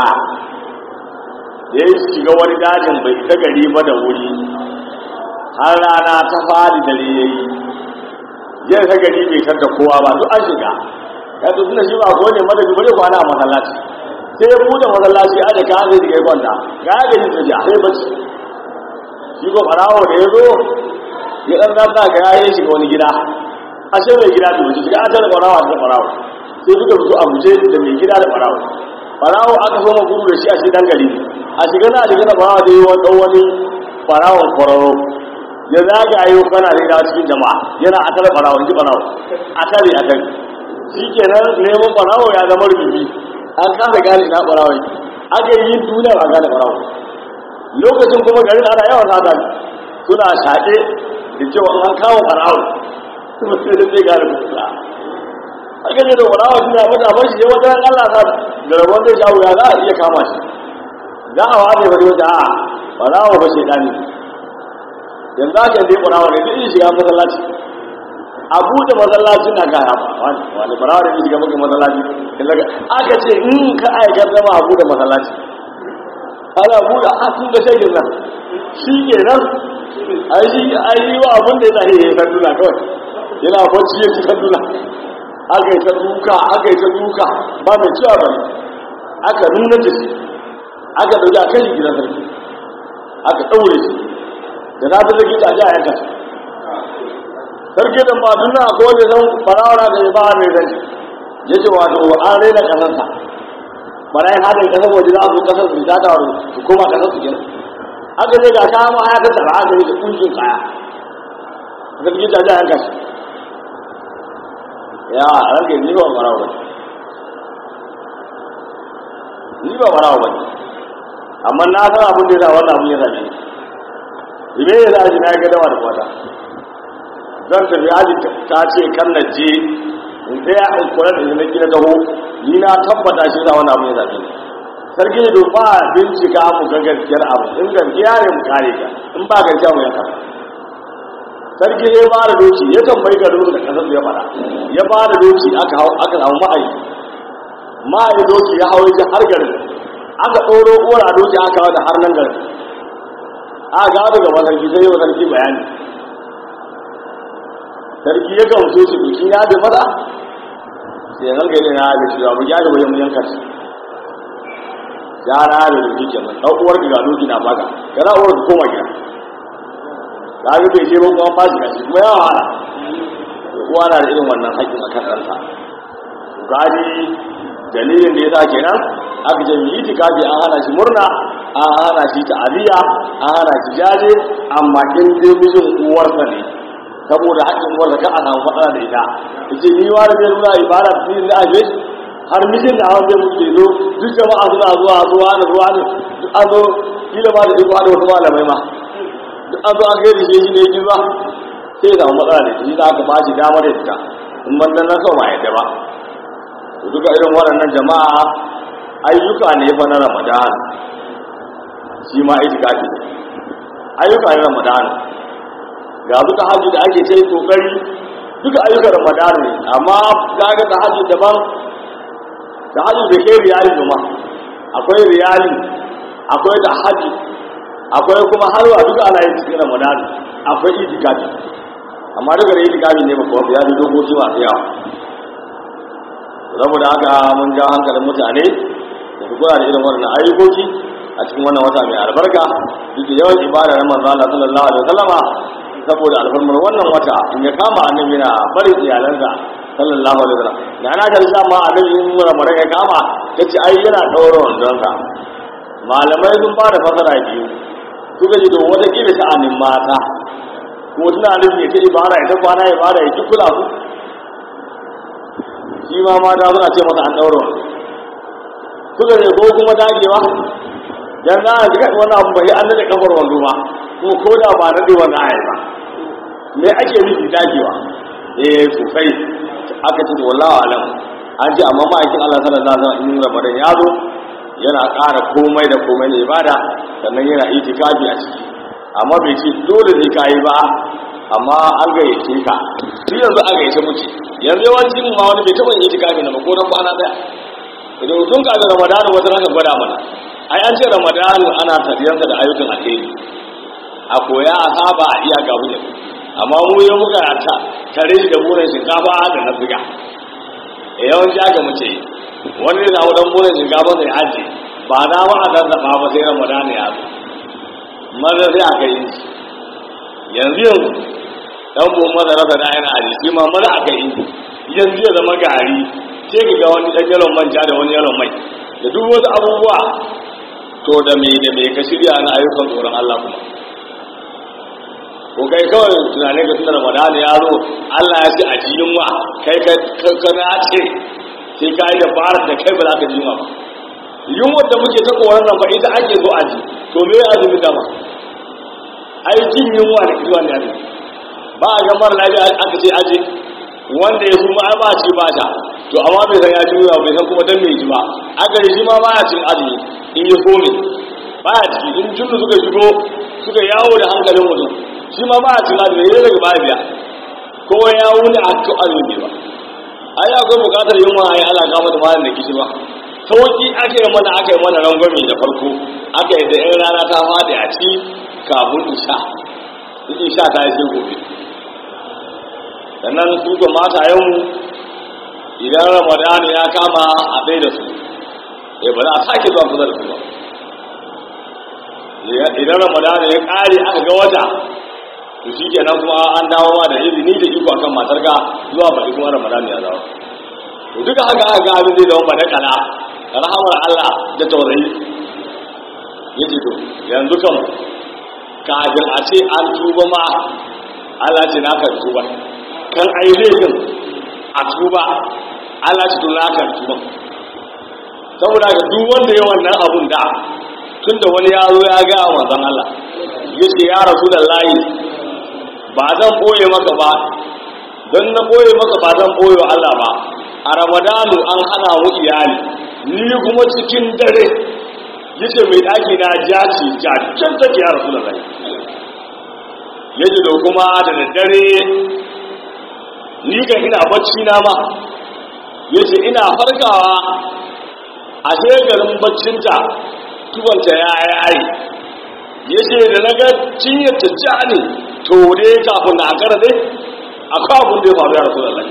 da ya shiga wani dajin bai ta gari ba da wuri har rana ta fadi dare ya yi yin ta gari bai tar da kowa ba duk an shiga ya to suna shi ba ko ne madabi bare kwana a masallaci sai ya buɗe masallaci a da ka zai diga kwanta ga ya gari ta ja sai bacci shi ko farawo da ya zo ya ɗan zata ga ya yi shiga wani gida a shi mai gida da wuce shiga a tare farawa da farawo sai suka fito a guje da mai gida da farawo farawo aka so gudu da shi a shi dan gari a shiga na shiga na farawo da yi wani wani farawon kwararo ya zagaye kana da ina cikin jama'a yana a tare farawo ji farawo a tare a tare shi kenan neman farawo ya zama rububi an kasa gane na farawo aka yi duniya a gane farawo lokacin kuma garin ana yawan sata suna shaƙe da cewa an kawo farawo kuma sai da zai gane kusa aka ce da farawo suna mata ban shi wata ran Allah sa da rabon zai shawo ya za a iya kama shi za a wata bari wata a farawo ba shaidani yanzu aka yi farawo ne duk shiga masallaci a buɗe masallaci na kaya wani wani farawo ne shiga maka masallaci aka ce in ka aikar zama a buɗe masallaci ana buɗe a sun da shagin nan shi ke nan a yi wa abin da ya zahe ya yi sanduna kawai yana bacci ya ci sanduna aka yi ta duka aka yi ta duka ba mai cewa bane aka nuna da shi aka dauki a kai gidan sarki aka daure shi da na fi sarki ta ji a yanka shi sarki da ba duna ko wanda zan farawara da ba mai zan ya ce wato an raina kasarsa barayin hadin kasar waje za su kasar su ta taru su koma kasar su kenan aka je ga kama ya ta tsara aka yi da kunshin kaya sarki ta ji a yanka shi ya ranke ni ba marawa ba ni ba marawa ba amma na san abin da ya sa wannan abin ya same ni ibe ya sa na ga dawa da kwata zan tafi aji ta ce kan na je in tsaya in kula da na gina taho ni na tabbata shi sa wannan abin ya same ni sarki da ba bincika mu ga gaskiyar abu in gaskiya ne mu kare ka in ba gaskiya mu yanka sarki ya ba da doki ya tambayi garin da kasar ya fara ya ba da doki aka hau aka samu ma'ayi ma'ayi doki ya hau ya har garin aka ɗoro uwar a doki aka hau da har nan garin aka gawa daga masarki sai yau sarki bayani sarki ya gamsu shi doki ya da mata sai yan gari na da shi abu ya da wajen yanka shi ya na da doki kenan ɗan uwar ga doki na baka kana uwar ka koma gida ta ga bai je ba kuma ba shi kashi kuma ya wahala kowa na da irin wannan haƙƙin a kan ɗansa gani dalilin da ya sa kenan aka ce yi itikafi an hana shi murna an hana shi ta'aziyya an hana shi jaje amma in dai mijin uwarsa ne saboda haƙƙin uwarsa kan a samu matsala da ita yace ni wa da zai nuna ibada ni da aje har mijin da hawan zai muke zo duk jama'a suna zuwa zuwa da zuwa ne duk an zo kila ma da duk da wasu malamai ma duk an zo an gaida shi shi ne yi ba sai ya samu matsala da shi za ka ba shi damar ya fita in ban dan kawai ba yadda ba to duka irin waɗannan jama'a ayyuka ne fa na ramadan shi ma itikafi ayyuka ne ramadan ga duka hajji da ake sai kokari duka ayyukan ramadan ne amma kaga ta hajji daban ta hajji da ke riyali ma akwai riyali akwai ta hajji akwai kuma halwa duka ana yin cikin ramadan akwai itikafi amma duka da itikafi ne ba kawai ya fi dokoki masu yawa saboda haka mun ja hankalin mutane da su kula da irin wannan ayyukoki a cikin wannan wata mai albarka duk da yawan ibada na manzo Allah sallallahu alaihi wasallama saboda alfarmar wannan wata in ya kama annabi yana bari iyalansa sallallahu alaihi wasallam da ana ta sa ma annabi in ramadan ya kama yace ai yana daura wandonsa malamai sun ba da fasara biyu suka ji to wata kila sha'anin mata ko suna nufin ya ta ibada ya ta kwana ibada ya ki kula su shi ma mata suna ce masa an daura wando suka ce ko kuma dagewa dan za a jika wannan abu bai an da kafar wando ba kuma ko da ba nade wannan ayi ba me ake nufi dagewa eh sosai aka ce wallahi alam an ji amma ma'aikin Allah sallallahu alaihi wasallam in Ramadan ya zo yana ƙara komai da komai ne ibada sannan yana itikafi a ciki amma bai ce dole ne ka yi ba amma an gayyace ka duk yanzu an gayyace muke yanzu yawancin ma wani bai taɓa yin itikafi na ba ko nan kwana ɗaya idan tun kafin ramadanu wata raka gwada mana ai an ce ramadanu ana tafiyarsa da ayyukan alheri a koya a saba a iya gabu ne amma mu yi muka ta tare da burin shinkafa da na ziga e yawanci aka muke yi wani ne samu dan burin shinkafa sai aji ba na ma a zazzafa ba sai ramadanu ya zo maza sai aka yi yanzu yanzu dan bu maza rasa da yana aji shi ma maza aka yi yanzu ya zama gari sai ka ga wani ɗan yalon manja da wani yalon mai da duk wasu abubuwa to da me da me ka shirya na ayyukan tsoron Allah kuma ko kai kawai tunanin ka tunar ramadana ya zo Allah ya ce a ji yunwa kai ka ka na ce sai ka yi dabarar da kai ba za ka ji yunwa ba yunwa da muke ta koran nan ba ita ake zo a ji to me ya azumi dama ai jin yunwa da kiwa ne ba a ga mara lafiya aka ce aje wanda ya suma ai ba ci ba ta to amma bai san ya ci ruwa bai san kuma dan mai ji ba aka shi ma ba ya cin azumi in ya kome ba ya ciki in junnu suka shigo suka yawo da hankalin mutum shi ma ba ya cin azumi ne daga baya biya ko ya wuni a cikin azumi ba ai akwai bukatar yin wa ya ala kama da malam da kishi ba sauki aka yi mana aka yi mana rangwame da farko aka yi da yan rana ta faɗi a ci kafin isha isha ta yi sai gobe sannan su ga mata yau idan ramadani ya kama a ɗaya da su ya ba za a sake zuwa kusa da su ba idan ramadani ya ƙare aka ga wata to shi kenan kuma an dawo ma da izini da iko akan matar ka zuwa baɗi kuma ramadani ya dawo to duka haka aka ga abin zai zama ba da kala rahamar Allah da taurayi yace to yanzu kan kafin a ce an tuba ma Allah ce na kan tuba kan a yi laifin a tuba Allah ci tun kan tuba saboda ga duk wanda ya wannan abun da tun da wani ya zo ya ga manzon Allah ya ce ya rasu da layi ba zan boye maka ba don na boye maka ba zan boye wa Allah ba a ramadanu an hana mu iyali ni kuma cikin dare yace mai daki na jaci jacin take ya rasu da layi yaji da kuma da daddare ni ga ina bacci na ma yace ina farkawa a garin baccinta tubanta ya yayi yace da naga cinyar ta ja ne to dai kafin da akara dai akwai abun da ya faru ya rasulullahi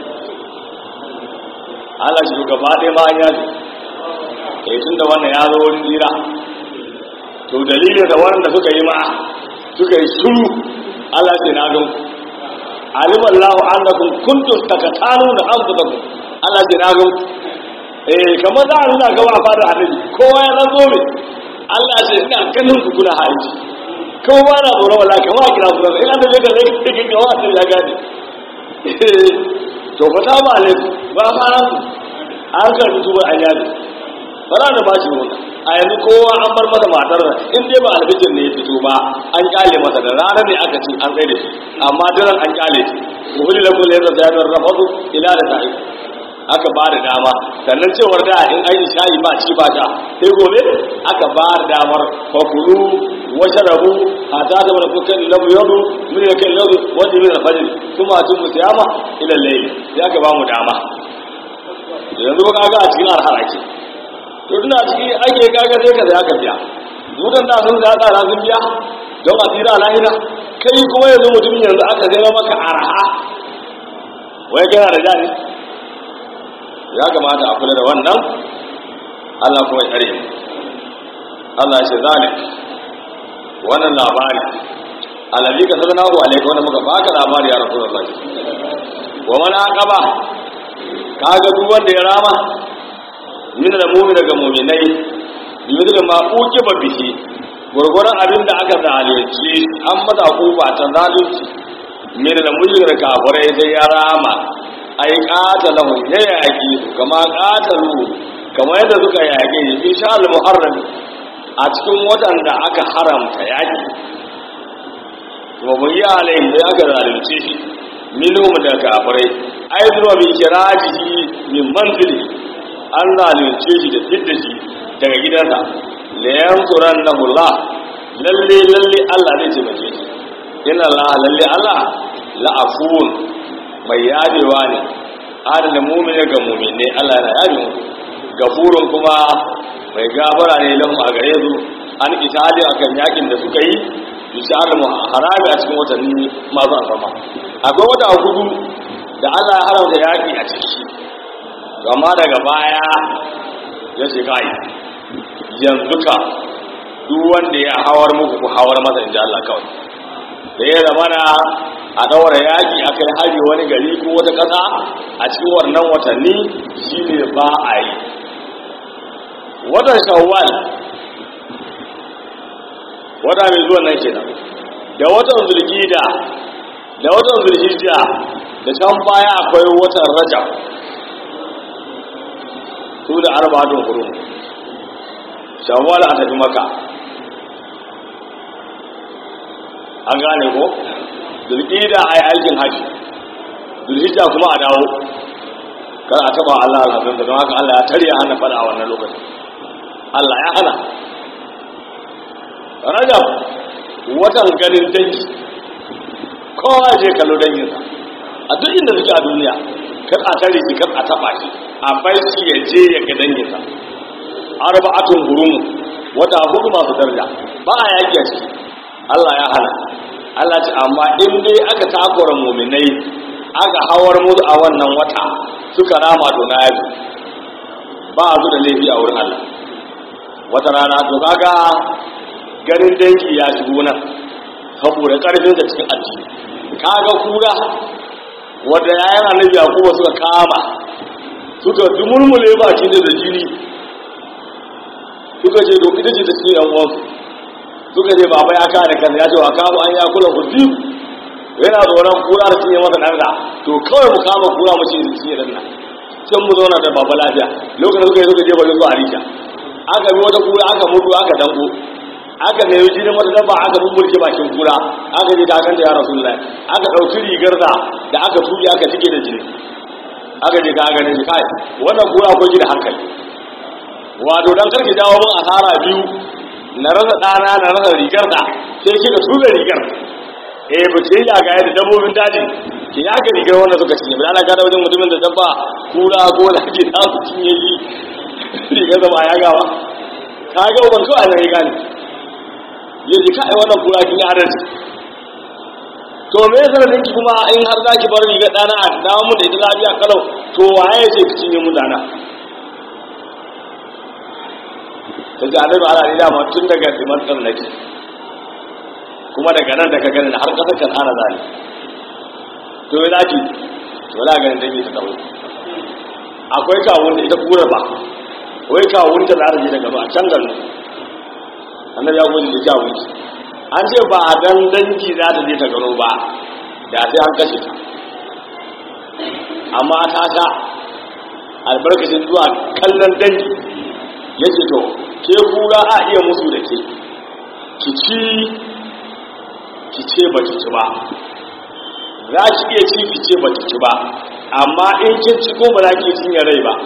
Allah shi gaba ɗaya ma an yaji eh tun da wannan ya zo wurin jira to dalilin da wannan da suka yi ma suka yi suru Allah ce na gan alim Allah annakum kuntum takatanuna anfusakum Allah ce na gan eh kamar za a nuna gaba a fara annabi kowa ya zanzo me Allah ce ina ganin ku kuna haiji kowa na tsoron wala kamar a kira su in an da ga zai kike ga wata ya gane to fa ta ba ne ba fara su an karbi tubar an yaji ba za ta ba shi wannan a yanzu kowa an bar masa matar nan in dai ba albijir ne ya fito ba an kyale masa da ranar ne aka ce an tsaye da shi amma daren an kyale shi muhulli da kullum yadda zai bar rafatu ila da ta'i aka ba da dama sannan cewar da in an yi shayi ba ci ba sha sai gobe aka ba da damar fakulu washe rabu a ta da wani kukan lamu yadu min da kan yadu wanda min alfajir kuma tun musayama ila layli ya ka ba mu dama yanzu ka ga a cikin arhar ake to tuna cikin ake kaga sai ka sai aka biya dudan da sun ga tsara sun biya don a tsira lahira kai kuma yanzu mutum yanzu aka zai maka arha wai kana da jani ya kamata a kula da wannan Allah kuma ya tsare mu Allah ya ce zalik wannan labari alabi ka sadana wa alaika wanda muka baka labari ya rasulullah wa man aqaba kaga duk wanda ya rama min da mu'min daga mu'minai bi da ma uqiba bihi gurgurun abin da aka zalunci an masa kuba ta zalunci min da mujrin kafirai sai ya rama ai qatalahu ya yaki su kama qatalu kamar yadda suka yaki fi sha'al muharram a cikin watan da aka haramta yaki wa bayya alayhi da aka zalunce shi minhum da kafirai ai zuwa bi kirajihi min manzili an zalunce shi da fidda shi daga gidansa la yansurannahu Allah lalle lalle Allah zai taimake shi inna Allah lalle Allah la afun mai yadewa ne adana mu'mini ga mu'minai Allah yana yabe mu gafurun kuma mai gafara ne lahum a gare su an itali akan yakin da suka yi bishar harami a cikin watanni masu alfama akwai wata hudu da Allah ya haramta yaki a ciki amma daga baya ya ce kai yanzu ka duk wanda ya hawar muku ku hawar masa inji Allah kawai da ya zamana a daura yaƙi a kai hari wani gari ko wata ƙasa a cikin wannan watanni shi ne ba a yi watan shawwal wata mai zuwan nan kenan da watan zulgida da watan zulhijja da can baya akwai watan rajab su da arba'atun hurum shawwal a tafi maka an gane ko zulhijja a yi aikin haji zulhijja kuma a dawo kar a taba Allah alhazin da don haka Allah ya tarya hana fada a wannan lokacin Allah ya hana rajab watan ganin dangi kowa je kallo danginsa a duk inda suke a duniya kar a tare shi kar a taba shi a bar shi ya je ya ga danginsa arba'atun hurum wata hudu masu daraja ba a yaki a ciki Allah ya hana Allah ce amma in dai aka takura muminai aka hawar musu a wannan wata suka rama to na yaji ba su da laifi a wurin Allah wata rana to kaga ganin dangi ya shigo nan saboda karfin da cikin addini kaga kura wanda yayin annabi Yakubu suka kama suka dumulmule baki da jini suka ce to ita ce ta cikin yan uwansu suka ce baba ya kare kan ya ce wa kama an ya kula ku biyu yana tsoron kura da cinye masa ɗansa to kawai mu kama kura mu ce da cinye ɗan nan can mu zauna da baba lafiya lokacin suka yi suka je bari zuwa risha aka bi wata kura aka mutu aka danko aka nemi jinin wata dabba aka bubburke bakin kura aka je ta kanta ya rasulullahi aka ɗauki rigar da da aka tuɗe aka cike da jini aka je ka ganin shi kai wannan kura ko ji da hankali wato dan karki dawo mun asara biyu na rasa ɗana na rasa rigar da sai kika tura rigar eh ba ce ya ga yadda dabbobin daji ke ya ga rigar wanda suka cinye ba ana gada wajen mutumin da dabba kura ko da ke za su cinye shi rigar da ba ya gawa ka ga ban kawai na riga ne ya ji kai wannan kura kin yi adalci to me yasa da ki kuma in har za ki bar rigar ɗana a dawo mun da ita lafiya kalau to waye ce ki cinye mun dana ta ji annabi ala ni dama tun daga dimantar nake kuma daga nan daga ganin har kasar kan ana zali to yana ki to wala ganin dangi ta dawo akwai kawun da ita kura ba wai kawun ta za ta je daga ba can garin annabi ya gode da kawun ki an ce ba a dan dangi za ta je ta gano ba da sai an kashe ta amma ta sha albarkacin zuwa kallon dangi ya ce to ke kura a iya musu da ke ki ci ki ce ba ki ci ba za ki iya ci ki ce ba ki ci ba amma in kin ci ko ba za ki cinye rai ba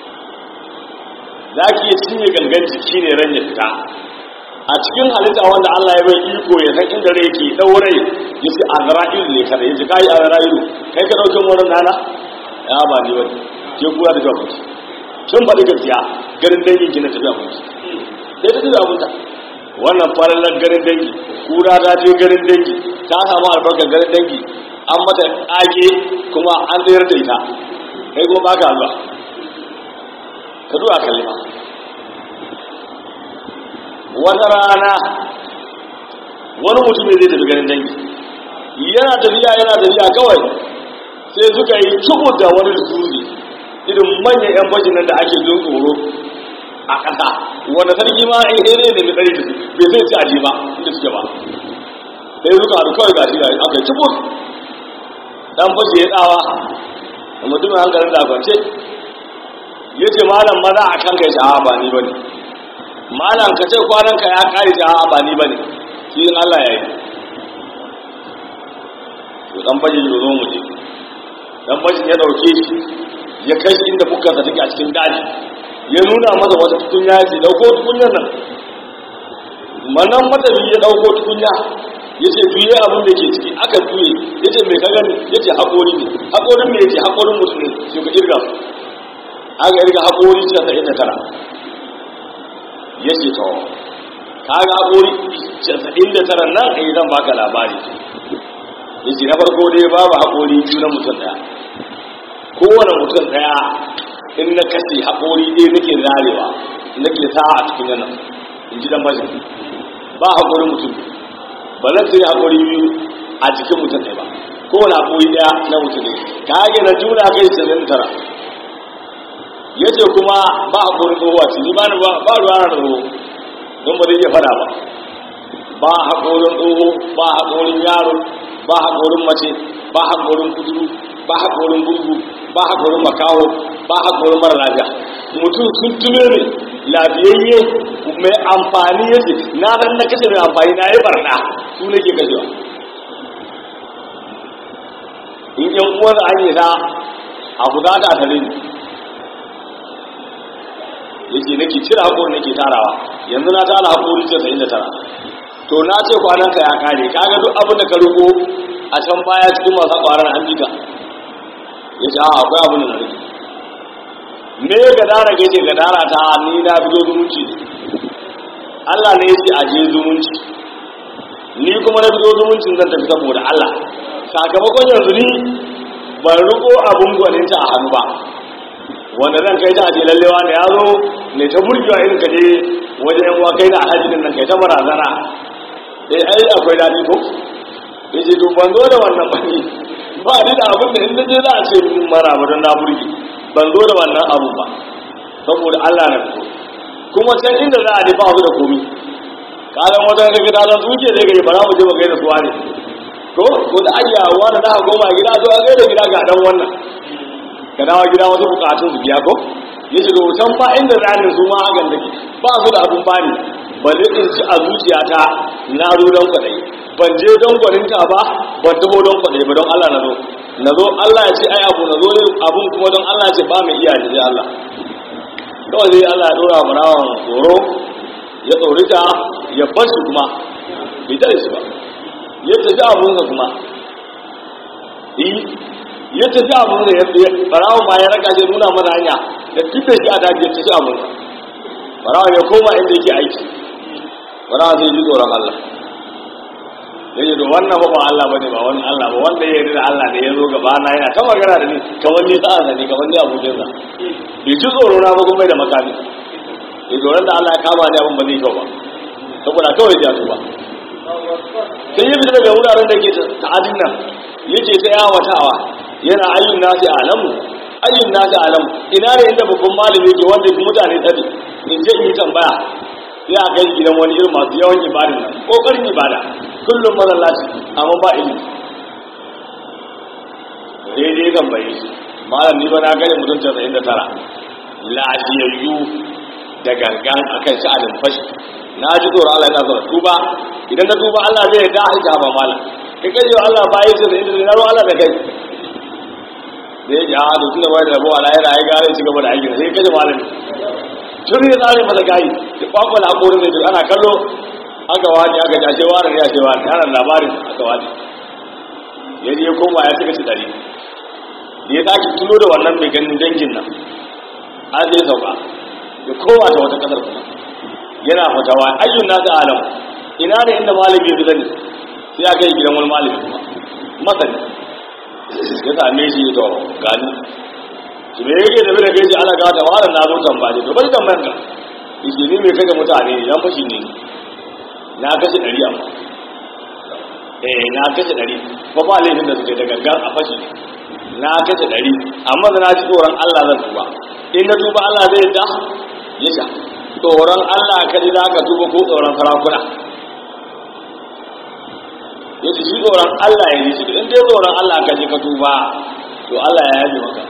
za ki iya cinye gangan jiki ne ran ya fita a cikin halitta wanda Allah ya bai iko ya san inda rai ke daurai ya ce azra'ilu ne kada ya ce kai azra'ilu kai ka dauke wurin nana ya ba ni wani ke kura da jawa kuki kin faɗi gaskiya garin dangin ki na tafiya kuki sai ta tafiya abunta wannan farallar garin dangi kura ta je garin dangi ta samu albarkar garin dangi an mata ƙage kuma an tsayar da ita kai kuma baka zuwa ka zuwa kalima wata rana wani mutum ne zai tafi garin dangi yana tafiya yana tafiya kawai sai suka yi cubu da wani dutse irin manyan yan bajin nan da ake jin tsoro a ƙasa wanda sarki ma in here ne mai tsari da su bai zai ci aje ba inda suke ba sai suka haɗu kawai gashi da aka yi cubu dan fashi ya tsawa da mutumin hankalin da kwance ya ce malam maza a kan kai sha'a ba ni ba ne malam ka ce kwanan ka ya kare sha'a ba ni ba ne shi in Allah ya yi to dan fashi ya zo mu je dan fashin ya dauke shi ya kai shi inda bukkarsa take a cikin daji ya nuna masa wata tukunya ya ce dauko tukunyar nan manan matabi ya dauko tukunya ya ce tuye abin da ke ciki aka tuye ya ce mai kagani ya ce haƙori ne haƙorin mai ce haƙorin mutum ne shi ka irga aka irga haƙori ce ta inda tara ya ce to ka ga haƙori casa'in da tara nan a yi zan baka labari ya ce na farko dai babu haƙori biyu na mutum ɗaya kowane mutum ɗaya in na kashe haƙori ɗaya nake zarewa nake sa a cikin yana in ji dan bashin ba haƙorin mutum ba zan sai haƙori biyu a cikin mutum ɗaya ba kowane haƙori ɗaya na mutum ne ka hage na juna kai sanin tara ya ce kuma ba haƙorin tsoho a ciki ba ba ruwa na tsoho don ba zai iya fada ba ba haƙorin tsoho ba haƙorin yaro ba haƙorin mace ba haƙorin kuduru ba haƙorin gurgu ba haƙorin makaho ba haƙorin mara lafiya mutum sun tuno ne lafiyayye mai amfani ya ce na ran na kashe mai amfani na yi barna su ne ke kashewa in yan uwar an yi ta abu za ta tare ni ya ce nake cire haƙorin nake tarawa yanzu na tara haƙorin casa'in da tara to na ce kwananka ya kare kaga duk abin da ka rubo a can baya cikin masu kwarar an jika ya ce a akwai abin da na rike me gadara gaje gadara ta ni na fito zumunci Allah ne ya ce aje zumunci ni kuma na fito zumuncin zan tafi saboda Allah sakamakon yanzu ni ban riko abun gwaninta a hannu ba wanda zan kai ta aje lallewa da ya zo ne ta burgewa irin ka je wajen yan uwa kai da alhaji din nan kai ta barazana eh ai akwai dadi ko yace to ban zo da wannan bane ba ni da abin da in je za a ce mun mara ba don na burge ban zo da wannan abu ba saboda Allah na fito kuma can inda za a je ba su da komi kalan wata da gida da suke da gari ba za mu je mu gaida suwa ne ko ko da ayyawa da za goma gida zo a gaida gida ga dan wannan ka dawo gida wasu bukatun su biya ko yace to can fa inda ranin su ma hakan take ba su da abun bani ba zai in ci a zuciyata na zo don kwaɗayi ban je don gwaninta ba ban taho don kwaɗayi ba don Allah na zo na zo Allah ya ce ai abu na zo ne abun kuma don Allah ya ce ba mai iya sai Allah kawai zai Allah ya dora mu rawan tsoro ya tsorita ya bar shi kuma bai tare shi ba ya tafi abunsa kuma ya tafi abunsa ya barawan ma ya raka shi nuna mana hanya da tuɓe shi a daji ya tafi abunsa barawan ya koma inda yake aiki barawan sai ji tsoron Allah ya ce to wannan ba ba Allah bane ba wani Allah ba wanda ya yarda da Allah ne ya zo gaba na yana ta magana da ni kamar ni sa'a da ni kamar ni abokin sa bai ji tsoro na ba kuma da makami ya tsoron da Allah ya kama ni abin ba zai kyau ba saboda kawai ya ba sai ya fita daga wuraren da ke ta'adin nan yake ta yawatawa yana ayyun nasi alamu ayyun nasi alamu ina ne inda babban malami ke wanda fi mutane tsari in je in yi tambaya sai a kai gidan wani irin masu yawan ibadin nan kokarin ibada kullum mazallaci amma ba ilimi daidai tambaye shi malam ni ba na gane mutum casa'in da tara lafiyayyu da gangan akan sha'anin fashi na ji tsoron Allah yana zuwa tuba idan ka tuba Allah zai da haka ba malam kai kaje Allah ba yi casa'in da tara Allah da kai da ya ji a da tunda bai da rabuwa na yana ya gare ci gaba da aiki sai kaje malami tun ya tsare masa gayi da kwakwala hakorin da duk ana kallo aka wani aka ji ashe wani ne ashe wani yana labarin aka wani ya je ya koma ya cika ci dari da ya sake tuno da wannan mai ganin dangin nan an zai sauka ya koma ta wata kasar kuma yana fatawa ayyun nasu alam ina ne inda malami ya fi zani sai aka yi gidan wani malami kuma masani ya same shi to gani shi me yake da bai da gaji ana ga ta wala na zo tambaye to bari tambayar ka yace ni mai kaga mutane yan fashi ne na kashe dari amma eh na kashe dari ba ba laifin da suke da gangan a fashi na kashe dari amma da na ji tsoron Allah zan tuba in na tuba Allah zai da ya sha tsoron Allah ka ji za ka tuba ko tsoron sarakuna ya ce shi tsoron Allah ya yi shi in dai tsoron Allah ka ji ka tuba to Allah ya yaji maka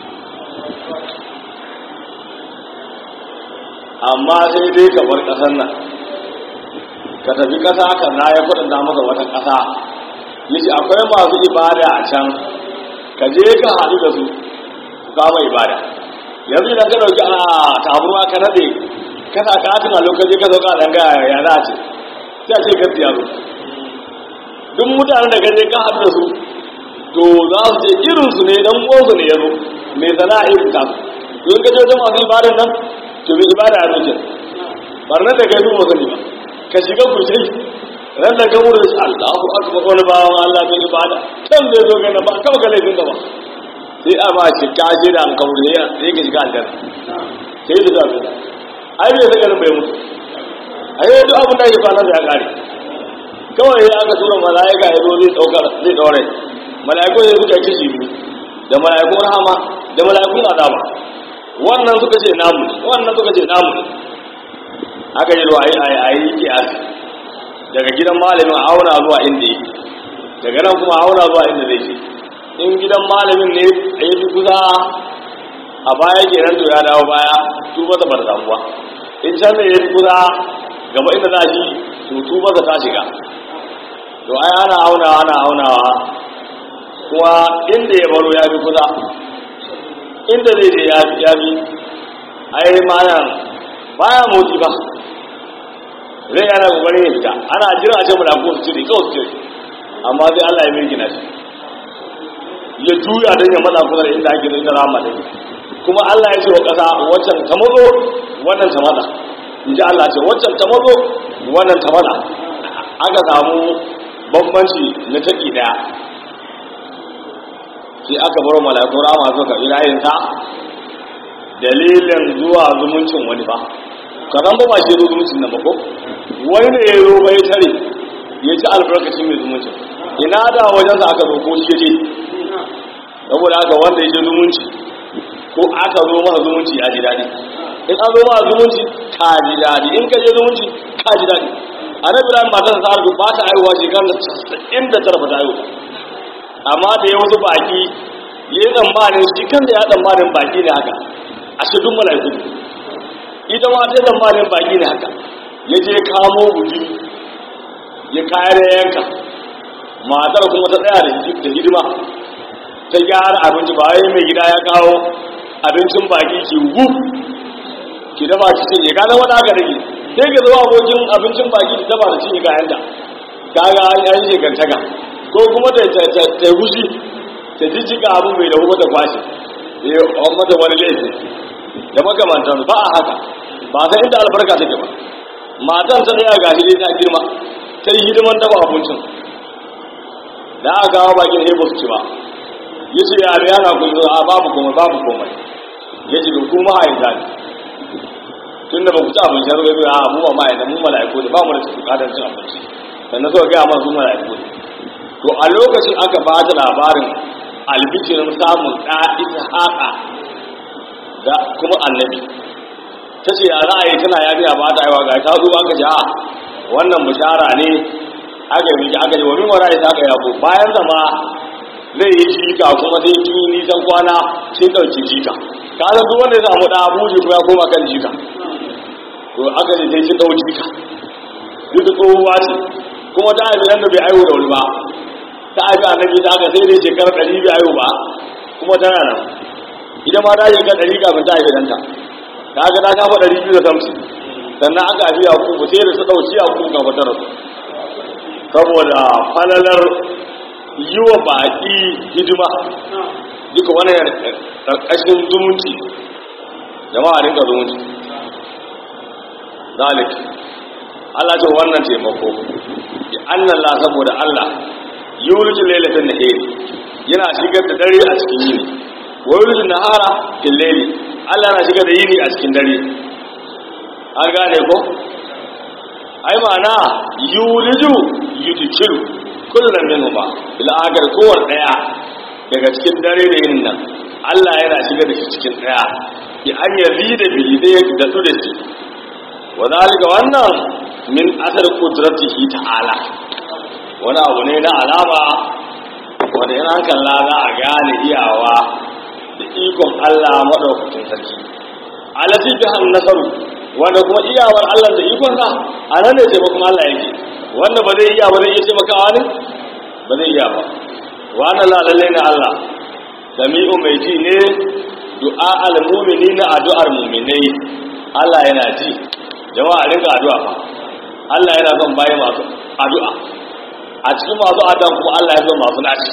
amma sai dai ka bar ƙasar nan ka tafi ƙasa ka na ya kudin masa wata ƙasa ya ce akwai masu ibada a can ka je ka haɗu da su su kama ibada yanzu idan ka ɗauki a taburwa ka nade kana ka tuna lokaci ka sauka a danga ya za a ce sai a ce gaskiya zo duk mutanen da gaje ka haɗu da su to za su ce irinsu ne dan uwansu ne ya zo mai sana'a irin ta to in ka je wajen masu ibadan nan to mai ibada ya zoce barnar da kai zuwa sani ba ka shiga ku sai ran da ka wurin shi Allahu akbar wani bawan Allah mai ibada kan zai zo ga ba kama ga laifin ka ba sai a ba shi ka je da an kawo ne sai ka shiga aljanna sai da zabi ai bai saka bai mutu ai duk abin da ya fara da ya kare kawai ya aka tura mala'ika ya zo zai daukar zai daure mala'iku ya suka kishi biyu da mala'ikun rahama da mala'ikun azaba wannan suka ce namu ne wannan suka ce namu ne aka yi ruwa a yi kiyasi daga gidan malamin auna zuwa inda yake daga nan kuma auna zuwa inda zai ce in gidan malamin ne a yi fi kusa a baya kenan to ya dawo baya tuba ta bar samuwa in can ne ya fi kusa gaba inda za shi to tuba ta shiga to ai ana aunawa ana aunawa kuma inda ya baro ya fi kusa inda zai je ya fi ai mayan baya motsi ba zai yana kokarin ya fita ana jira a ce mulaku su cire kawai su cire amma sai Allah ya mirgina shi ya juya don ya matsa kusa da inda ake zai tara mata kuma Allah ya ce wa ƙasa waccan ta mazo wannan ta matsa in ji Allah ce waccan ta mazo wannan ta matsa aka samu bambanci na taki daya sai aka bar malakun rama suka irayin ta dalilin zuwa zumuncin wani ba karan ba ba shi zo zumuncin nan ba ko wani ne ya zo bai tare ya ci albarkacin mai zumuncin ina da wajen sa aka zo ko shi je saboda haka wanda ya je zumunci ko aka zo masa zumunci ya ji daɗi in an zo masa zumunci ka ji daɗi in ka je zumunci ka ji daɗi annabi ran matar sa arzu ba ta aiwa shekarar inda tara ba ta aiwa amma da ya wasu baki ya yi tsammanin shi kan da ya tsammanin baki ne haka a shidun mala'iku ita ma ta tsammanin baki ne haka ya je kamo guji ya kayar da yanka matar kuma ta tsaya da hidima ta gyara abinci ba wai mai gida ya kawo abincin baki ki wu ki dafa ki ce ya gane wani aka rage sai ka zo abokin abincin baki da dafa da cinye kayanta kaga an yi shekantaka ko kuma ta ta gushi ta jijjiga abin mai da ta kwashe ya yi mata wani laifi da makamantan ba a haka ba san inda albarka take ba matan ta tsaya ga hidai ta girma ta yi hidiman dafa abincin da aka kawo bakin hebo su ci ba ya ce ya da yana kun a babu komai babu komai ya ce ku ma'aikata ne tun da ba ku ci abinci har wai a mu ba ma'aikata mu mala'iku ne ba mu da cikin kadar cin abinci sannan suka gaya masu mala'iku ne to a lokacin aka ba ta labarin albikirin samun ɗa ita haka da kuma annabi ta ce a ra'ayi tana ya biya ba ta aiwa ga ta zo aka ji a wannan bishara ne aka yi aka ji wa min wara ita aka yabo bayan zama zai yi jika kuma sai kin yi nisan kwana sai ɗauki jika ka san duk wanda ya samu ɗa buji kuma ya koma kan jika to aka ne sai kin ɗau jika duk da tsohuwa ce kuma ta haifi nan da bai aiwu da wuri ba ta haifi annabi ta aka sai dai shekarar ɗari bai aiwu ba kuma tana nan ita ma ta shekara ɗari kafin ta haifi ɗanta ta ga ta kafa ɗari biyu da samsin sannan aka haifi yakubu sai da su ɗauki yakubu kafin ta rasu saboda falalar yi wa baƙi hidima duka wani ƙarƙashin zumunci jama'a rinka zumunci zalik Allah ce wannan taimako ya annan la saboda Allah yulju lailatan nahari yana shigar da dare a cikin yini wa yulju nahara fil layli Allah na shigar da yini a cikin dare an gane ko ai ma'ana yuliju yudkilu kullum minhuma bil agar kowar daya daga cikin dare da yin nan Allah yana shiga da shi cikin daya bi an yazi da bi da ya da su da shi wa zalika wannan min asar qudratihi ta'ala wani abu ne na alama wanda yana kalla za a gane iyawa da ikon Allah madaukakin sarki alati bi han nasaru wanda kuma iyawar Allah da ikon sa a nan ne taimakon Allah yake wanda ba zai iya ba zai iya taimakawa ne ba zai iya ba wannan lalalle na Allah sami'u mai ji ne du'a al-mu'mini na addu'ar mu'minai Allah yana ji jama'a rinka addu'a fa Allah yana son bayi masu addu'a a cikin masu addu'a kuma Allah ya son masu naci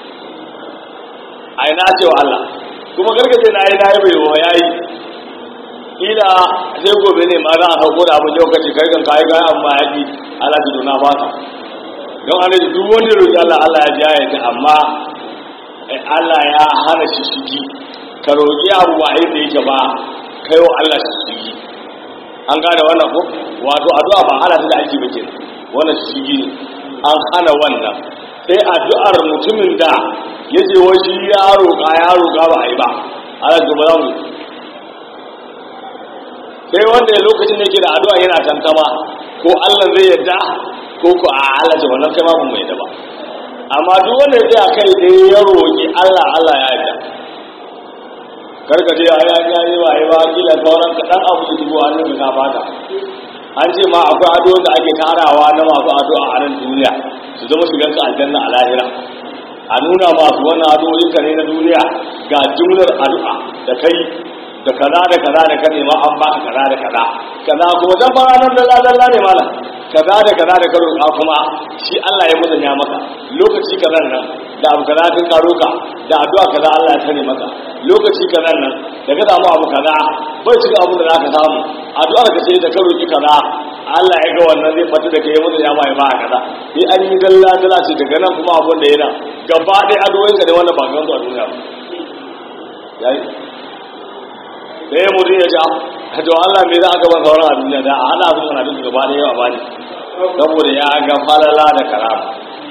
ai na ce wa Allah kuma gargaje na yi na yi bai wa yayi ila sai gobe ne ma za a sauko da abin lokaci kai kan kayi kayan amma ya ji Allah ji dona ba ta don an ji duk wanda roƙi Allah Allah ya ji ya ji amma Allah ya hana shi shigi ka roƙi abu ba inda yake ba kai wa Allah shi shigi an gane wannan ko wato addu'a ba hana ta da ake bace wannan shigi ne an hana wannan sai addu'ar mutumin da ya ce wa shi ya roƙa ya roƙa ba a yi ba Allah ji ba za mu sai wanda ya lokacin da yake da addu'a yana tantama ko Allah zai yadda ko ko a Allah ce wannan kai ma mun mai da ba amma duk wanda ya tsaya kai dai ya roki Allah Allah ya yadda karka ce ai an yi ba ai ba kila sauran ka dan abu dubu hannun ka bata an ce ma akwai addu'a da ake tarawa na masu addu'a a nan duniya su zama su ganka aljanna a lahira a nuna masu wannan addu'o'in ka ne na duniya ga jumlar addu'a da kai da kaza da kaza da kane ma an baka kaza da kaza kaza kuma dan fara nan da dalla ne malam kaza da kaza da karo a kuma shi Allah ya musanya maka lokaci kaza nan da abu kaza kin karo ka da addu'a kaza Allah ya tare maka lokaci kaza nan da ka samu abu kaza bai cika abu da zaka samu addu'ar ka ce da karo ki kaza Allah ya ga wannan zai fata da kai musanya ma ya ba kaza sai an yi dalla dalla ce daga nan kuma abun da yana gaba ɗaya addu'o'in ka ne wannan ba ga a duniya ba yayi sai mutum ya ja to Allah me za a gaban sauran a duniya da a hana su mana duk gaba da yawa bani saboda ya ga falala da karama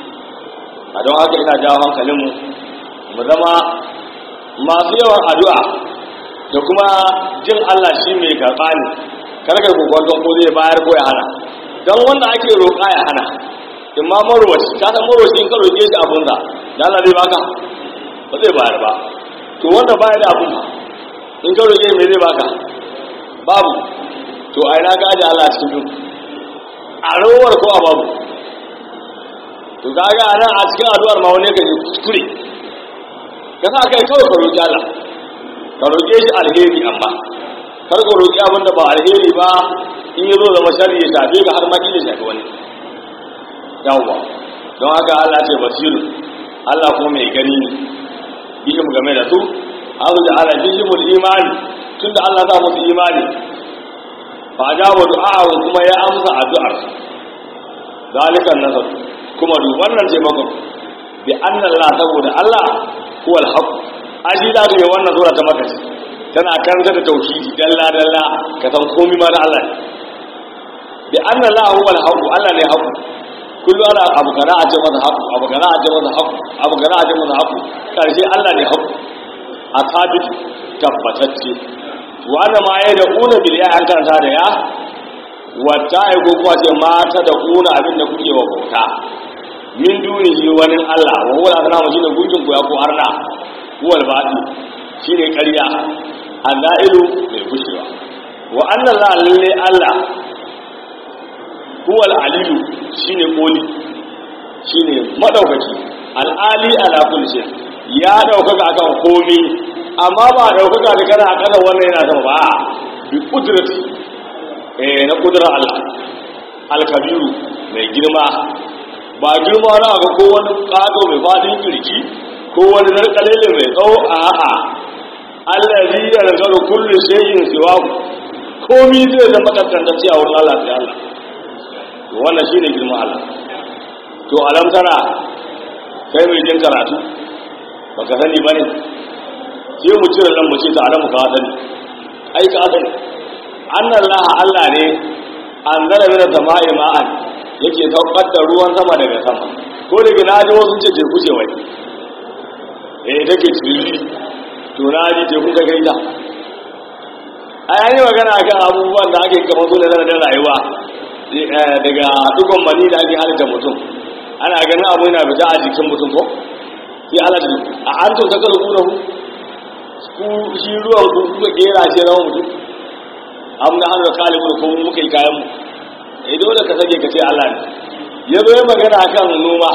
a don haka ina jawo hankalinmu mu zama masu yawan addu'a da kuma jin Allah shi mai karɓa ne karkar kokon ko zai bayar ko ya hana don wanda ake roƙa ya hana in ma marwaci ta san marwaci in ka roƙe shi abun da da Allah zai baka ba zai bayar ba to wanda baya da abun ba in ka roƙe mai zai baka babu to a ina gaji Allah cikin duk a rowar ko a babu to kaga a nan a cikin addu'ar ma wani ka yi kuskure ka sa kai kawai ka roƙi Allah ka roƙe shi alheri amma kar ka roƙi abin da ba alheri ba in yi zo zama shari ya shafe ka har ma ya shafi wani yawwa don haka Allah ce basiru Allah kuma mai gani ne bihim game da su an da ala bihimul imani tunda Allah ta musu imani fa ajaba du'a'u kuma ya amsa addu'ar zalikan nasar kuma duk wannan taimakon bi anna Allah saboda Allah huwa al-haq aji da ga wannan sura ta maka tana karanta da tauhidi dalla dalla ka san komai ma na Allah bi anna Allah huwa al-haq Allah ne haq kullu ana abu kana a ce masa haq abu kana a ce masa haq abu kana a ce masa haq karshe Allah ne haq a sabit tabbatacce wanda ma ya da kuna biliya an karanta da ya wata ya ko kuwa ce mata da kuna abin da kuke wa bauta min dunihi wani Allah wa huwa al-asnam shine gunkin ko ya ko arna huwa al-badi shine ƙarya annailu mai gushewa wa anna la lalle Allah huwa al-aliyu shine koli shine madaukaki al-ali ala kulli shay ya daukaka akan komai amma ba daukaka da kana a ƙasa wannan yana sama ba bi kudrati eh na kudrar Allah al-kabiru mai girma ba girma na ga ko wani ƙado mai faɗin kirki ko wani narkalele mai tsawo a a'a allazi yarzaru kullu shay'in siwa komi zai zama kaskantacce a wurin Allah sai Allah to wannan shine girman Allah to alam tara kai mai jin karatu baka sani bane sai mu cire nan mu ce ta alamu ka sani ai ka sani annallaha Allah ne an zara mina sama'i ma'an yake saukar da ruwan sama daga sama ko daga na ji wasu ce teku ce wai eh take ciriri to na ji teku ka gaita a yayi magana kan abubuwan da ake kamar su da da rayuwa daga dukkan mani da ake halitta mutum ana ganin abu yana fita a jikin mutum ko sai ana ji a an tun kakar kuna ku shi ruwan ku kuka kera ce rawan mutum amma hannu da kalibin ko muka yi kayan mu eh dole ka sake ka ce Allah ne ya zo ya magana akan noma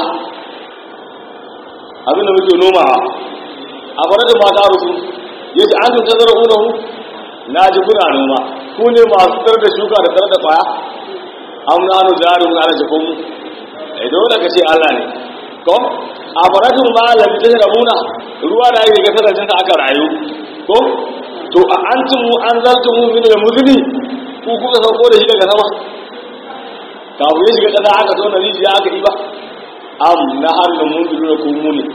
abinda muke nomawa a farar da mata rusu ya ce an tuntar da unahu na ji kuna noma ku ne masu tsar da shuka da tsar da kwaya an nanu jarin na rashe kun eh dole ka ce Allah ne ko a farar da ma lamta da muna ruwa da yake ga sarrafin aka rayu ko to a antumu an zaltumu min al-mudni ku kuka sauko da shi daga sama kafin ya shiga ƙasa aka zo na rijiya aka yi ba am na hannun mun duru da kuma ne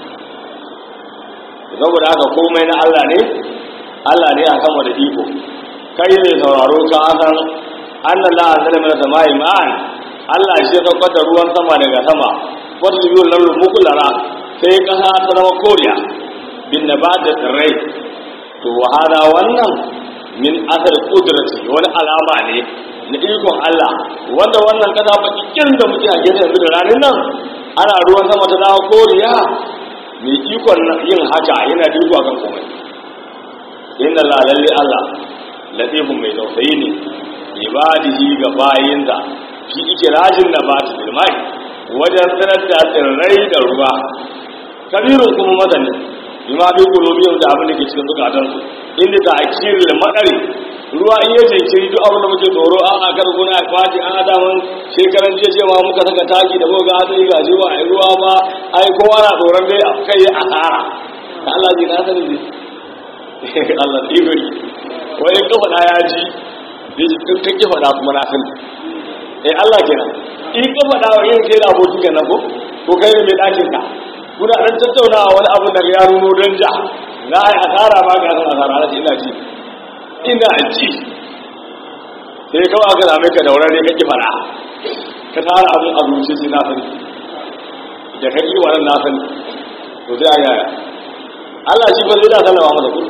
saboda haka komai na Allah ne Allah ne a sama da iko kai ne sauraro ka san annan la anzala min samai ma'an Allah shi ya saukar da ruwan sama daga sama wata biyun lamru mukullara sai kasa ta zama koriya bin nabat da tsirrai to hada wannan min asar kudrati wani alama ne na ikon Allah wanda wannan kasa bakikin da muke a gefe yanzu da ranar nan ana ruwan sama ta dawo koriya mai ikon yin haka yana da iko akan komai inna la lalle Allah latifun mai tausayi ne ibadihi ga bayinsa shi ike rajin na ba ta bilmai wajen sanar da tsirrai da ruwa kabirun kuma madani bima bi qulubihim da abin da ke cikin zukatansu inda ta akiril madari ruwa in yace kiri duk abin da muke tsoro a a kar guna a kwaji an ada mun shekaran jiya cewa muka saka taki da muka ga hadari ga jiwa ai ruwa ma ai kowa na tsoron dai kai asara da Allah ji na sani ne Allah da igori wai in kafa ya ji ya ji in kake faɗa kuma na sani eh Allah kenan in ka faɗa wa yin kai da abokin kenan ko ko kai ne mai ɗakin ka kuna dan tattaunawa wani abu da ya nuno don ja na ai asara ba ga san asara na ina ji ina ji sai kawai aka zame ka daura ne kake fara ka tara abu a zuci sai na sani da kake wannan na sani to sai aya Allah shi fa zai da sallama masa ku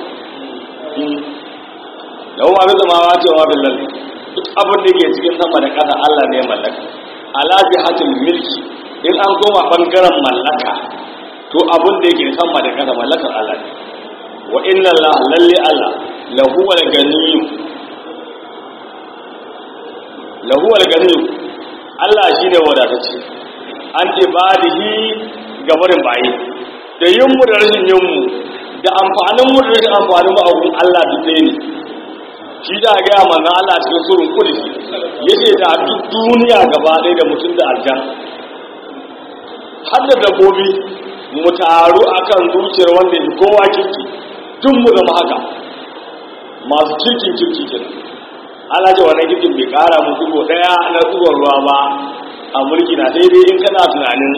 da kuma abin zama wa cewa billahi duk abin da ke cikin sama da ƙasa Allah ne ya mallaka ala jihatul milki in an koma bangaren mallaka to abin da yake sama da kasa mallakar Allah ne wa inna Allah lalle Allah lahu wal ganiyyu lahu wal ganiyyu Allah shine wadatacce an ibadihi ga barin bayi da yin mu da rashin yin mu da amfanin mu da rashin amfanin mu a gurin Allah duk ɗaya ne shi da ga manzo Allah cikin surun kudusi yace da duk duniya gaba ɗaya da mutum da aljan har da dabbobi mu taru akan zuciyar wanda ya kowa kirki tun mu zama haka masu kirkin kirki kenan ana ce wannan kirkin bai kara mu dubo daya na tsugon ruwa ba a mulki na sai dai in kana tunanin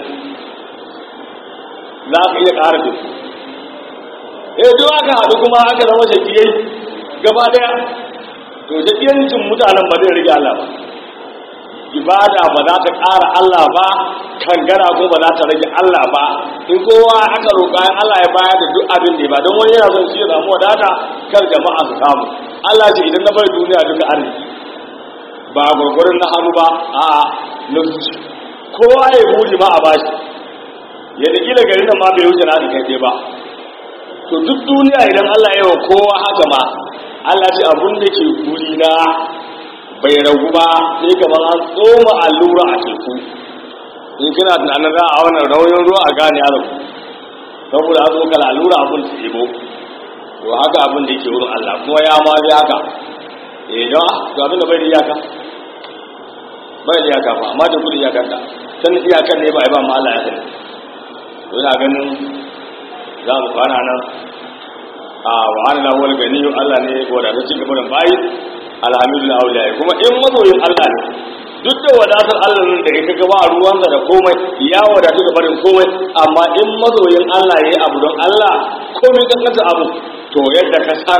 za ka iya kara da su eh duk aka haɗu kuma aka zama shakiyai gaba daya to shakiyancin mutanen ba zai rage Allah ba ibada ba za ta ƙara Allah ba kangara ko ba za ta rage Allah ba in kowa aka roƙa Allah ya bayar da duk abin da ba don wani yana son shi ya samu wadata kar jama'a su samu Allah ce idan na bar duniya duka arziki ba gurgurin na hannu ba a na zuci kowa ya buri ma a bashi yadda kila garin nan ma bai wuce na kai dai ba to duk duniya idan Allah ya yi wa kowa haka ma Allah ce abun da ke guri na bai ragu ba sai kamar an tsoma allura a teku in kina tunanin za a wannan rauyin ruwa a gane ya ragu saboda an zo kala allura abun ta ɗebo to haka abin da yake wurin Allah kuma ya ma bi haka eh don to abin da bai da iyaka bai da iyaka ba amma da kudi iyakan ka sanin iyakan ne ba ai ba ma Allah ya sani to ina ganin za mu kwana nan a wa ana wal gani Allah ne ko da cikin gaban bayi alhamdulillah auliya kuma in mazoyin Allah ne duk da wadatar Allah nan da ya ga ba ruwansa da komai ya wadatu da barin komai amma in mazoyin Allah yayi abu don Allah komai kankanta abu to yadda ka san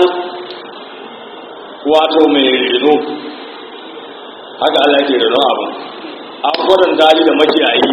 wato mai reno haka Allah yake reno abu an gwadon dali da makiyayi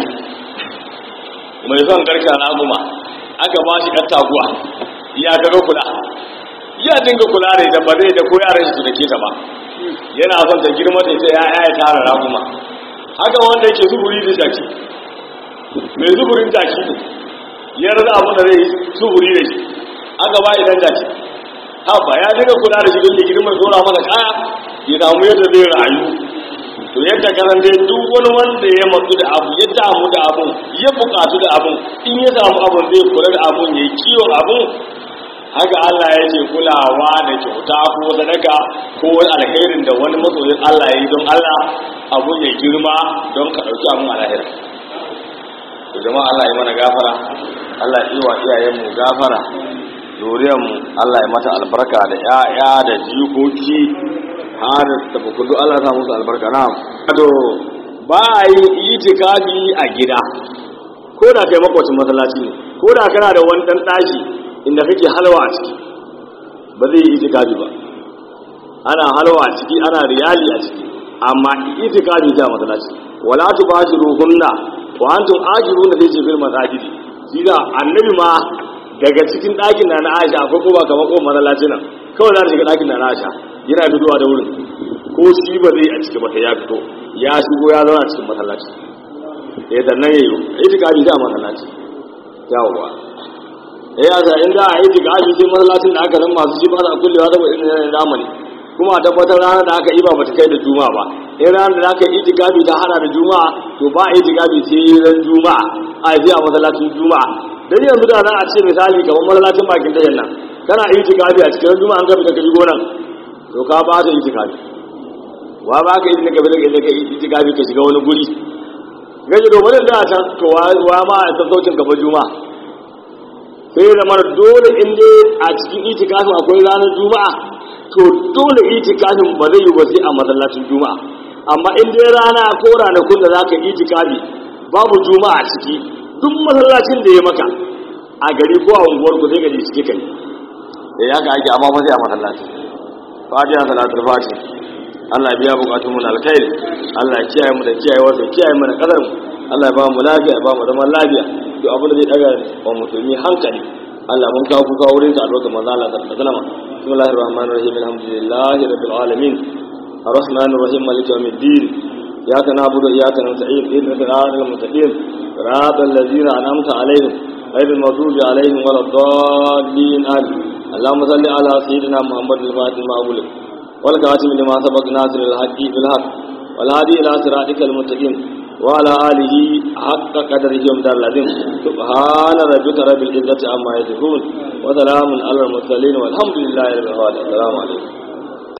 mai son garka na guma aka ba shi ɗan taguwa ya kaga kula ya dinga kula da ita ba zai da ko yaran shi su dake ta ba yana son ta girma ta ita ya ya tara raguma haka wanda yake zuburi da jaki mai zuburin jaki ne ya rasa abin da zai yi zuburi da shi aka ba idan jaki haba ya dinga kula da shi don ya girma tsora masa kaya ya samu yadda zai rayu to yadda kasan dai duk wani wanda ya matsu da abu ya damu da abun ya bukatu da abun in ya samu abun zai kula da abun ya yi kiwon abun haka Allah ya ce kulawa da kyauta ko sadaka ko wani alherin da wani masoyin Allah ya yi don Allah abun ya girma don ka ɗauki abun a lahira to jama'a Allah ya mana gafara Allah ya yi wa iyayenmu gafara mu Allah ya mata albarka da ‘ya'ya da jikoki har da bukudu Allah ta musu albarka na to ba a yi itikafi a gida ko da kai makwacin masallaci ne ko da kana da wani ɗan ɗaki inda kake halwa a ciki ba zai yi itikafi ba ana halwa a ciki ana riyali a ciki amma itikafi ta masallaci wala tubashiruhunna wa antum ajiruna fi fil masajidi shi da annabi ma daga cikin ɗakin na na aisha akwai ko ba kamar ko masallaci nan kawai za ta shiga ɗakin na na aisha yana fitowa da wurin ko shi ba zai a ciki ba ya fito ya shigo ya zauna cikin masallaci ya sannan ya yi itikafi da masallaci yawwa ya yi asa in za a yi itikafi sai masallacin da aka san masu shi ba za a kullewa da irin yanayin zamani kuma a tabbatar ranar da aka yi ba bata kai da juma'a ba in ranar da aka yi itikafi ta hana da juma'a to ba a itikafi sai ran juma'a a yi a masallacin juma'a dan yanzu da za a ce misali kamar masallacin bakin dayan nan kana itikafi a cikin juma'a an gabi ka kaji gonan to ka ba ta itikafi wa ba ka yi gabi da ka itikafi ka shiga wani guri gaji domin da can to wa ma a sassaucin gaba juma'a sai da mara dole in dai a cikin itikafin akwai ranar juma'a to dole itikafin ba zai yi ba sai a masallacin juma'a amma in dai rana ko ranakun da za ka itikafi babu juma'a a ciki duk masallacin da ya maka a gari ko a unguwar ku sai ka je ciki kai da ya ka ake amma ba sai a masallaci fatiha salatul fatih Allah ya biya bukatun mu na alkhairi Allah ya kiyaye mu da kiyaye wasu kiyaye mu da kadar mu Allah ya ba mu lafiya ya ba mu zaman lafiya duk abin da zai daga wa musulmi hankali Allah mun kawo kuka wurin sa a lokacin manzo Allah sallallahu alaihi wasallam bismillahir rahmanir rahim alhamdulillahi rabbil alamin arrahmanir rahim maliki yawmiddin iyyaka na'budu wa iyyaka nasta'in ihdinas siratal mustaqim siratal ladzina an'amta alaihim ghayril maghdubi alaihim waladdallin amin اللهم صل على سيدنا محمد الفاتح ما أغلق والكاتم لما سبق ناصر الحق بالحق والهادي إلى صراطك المستقيم وعلى آله حق قدره ومدار العظيم سبحان ربك رب العزة عما يصفون وسلام على المرسلين والحمد لله رب العالمين السلام عليكم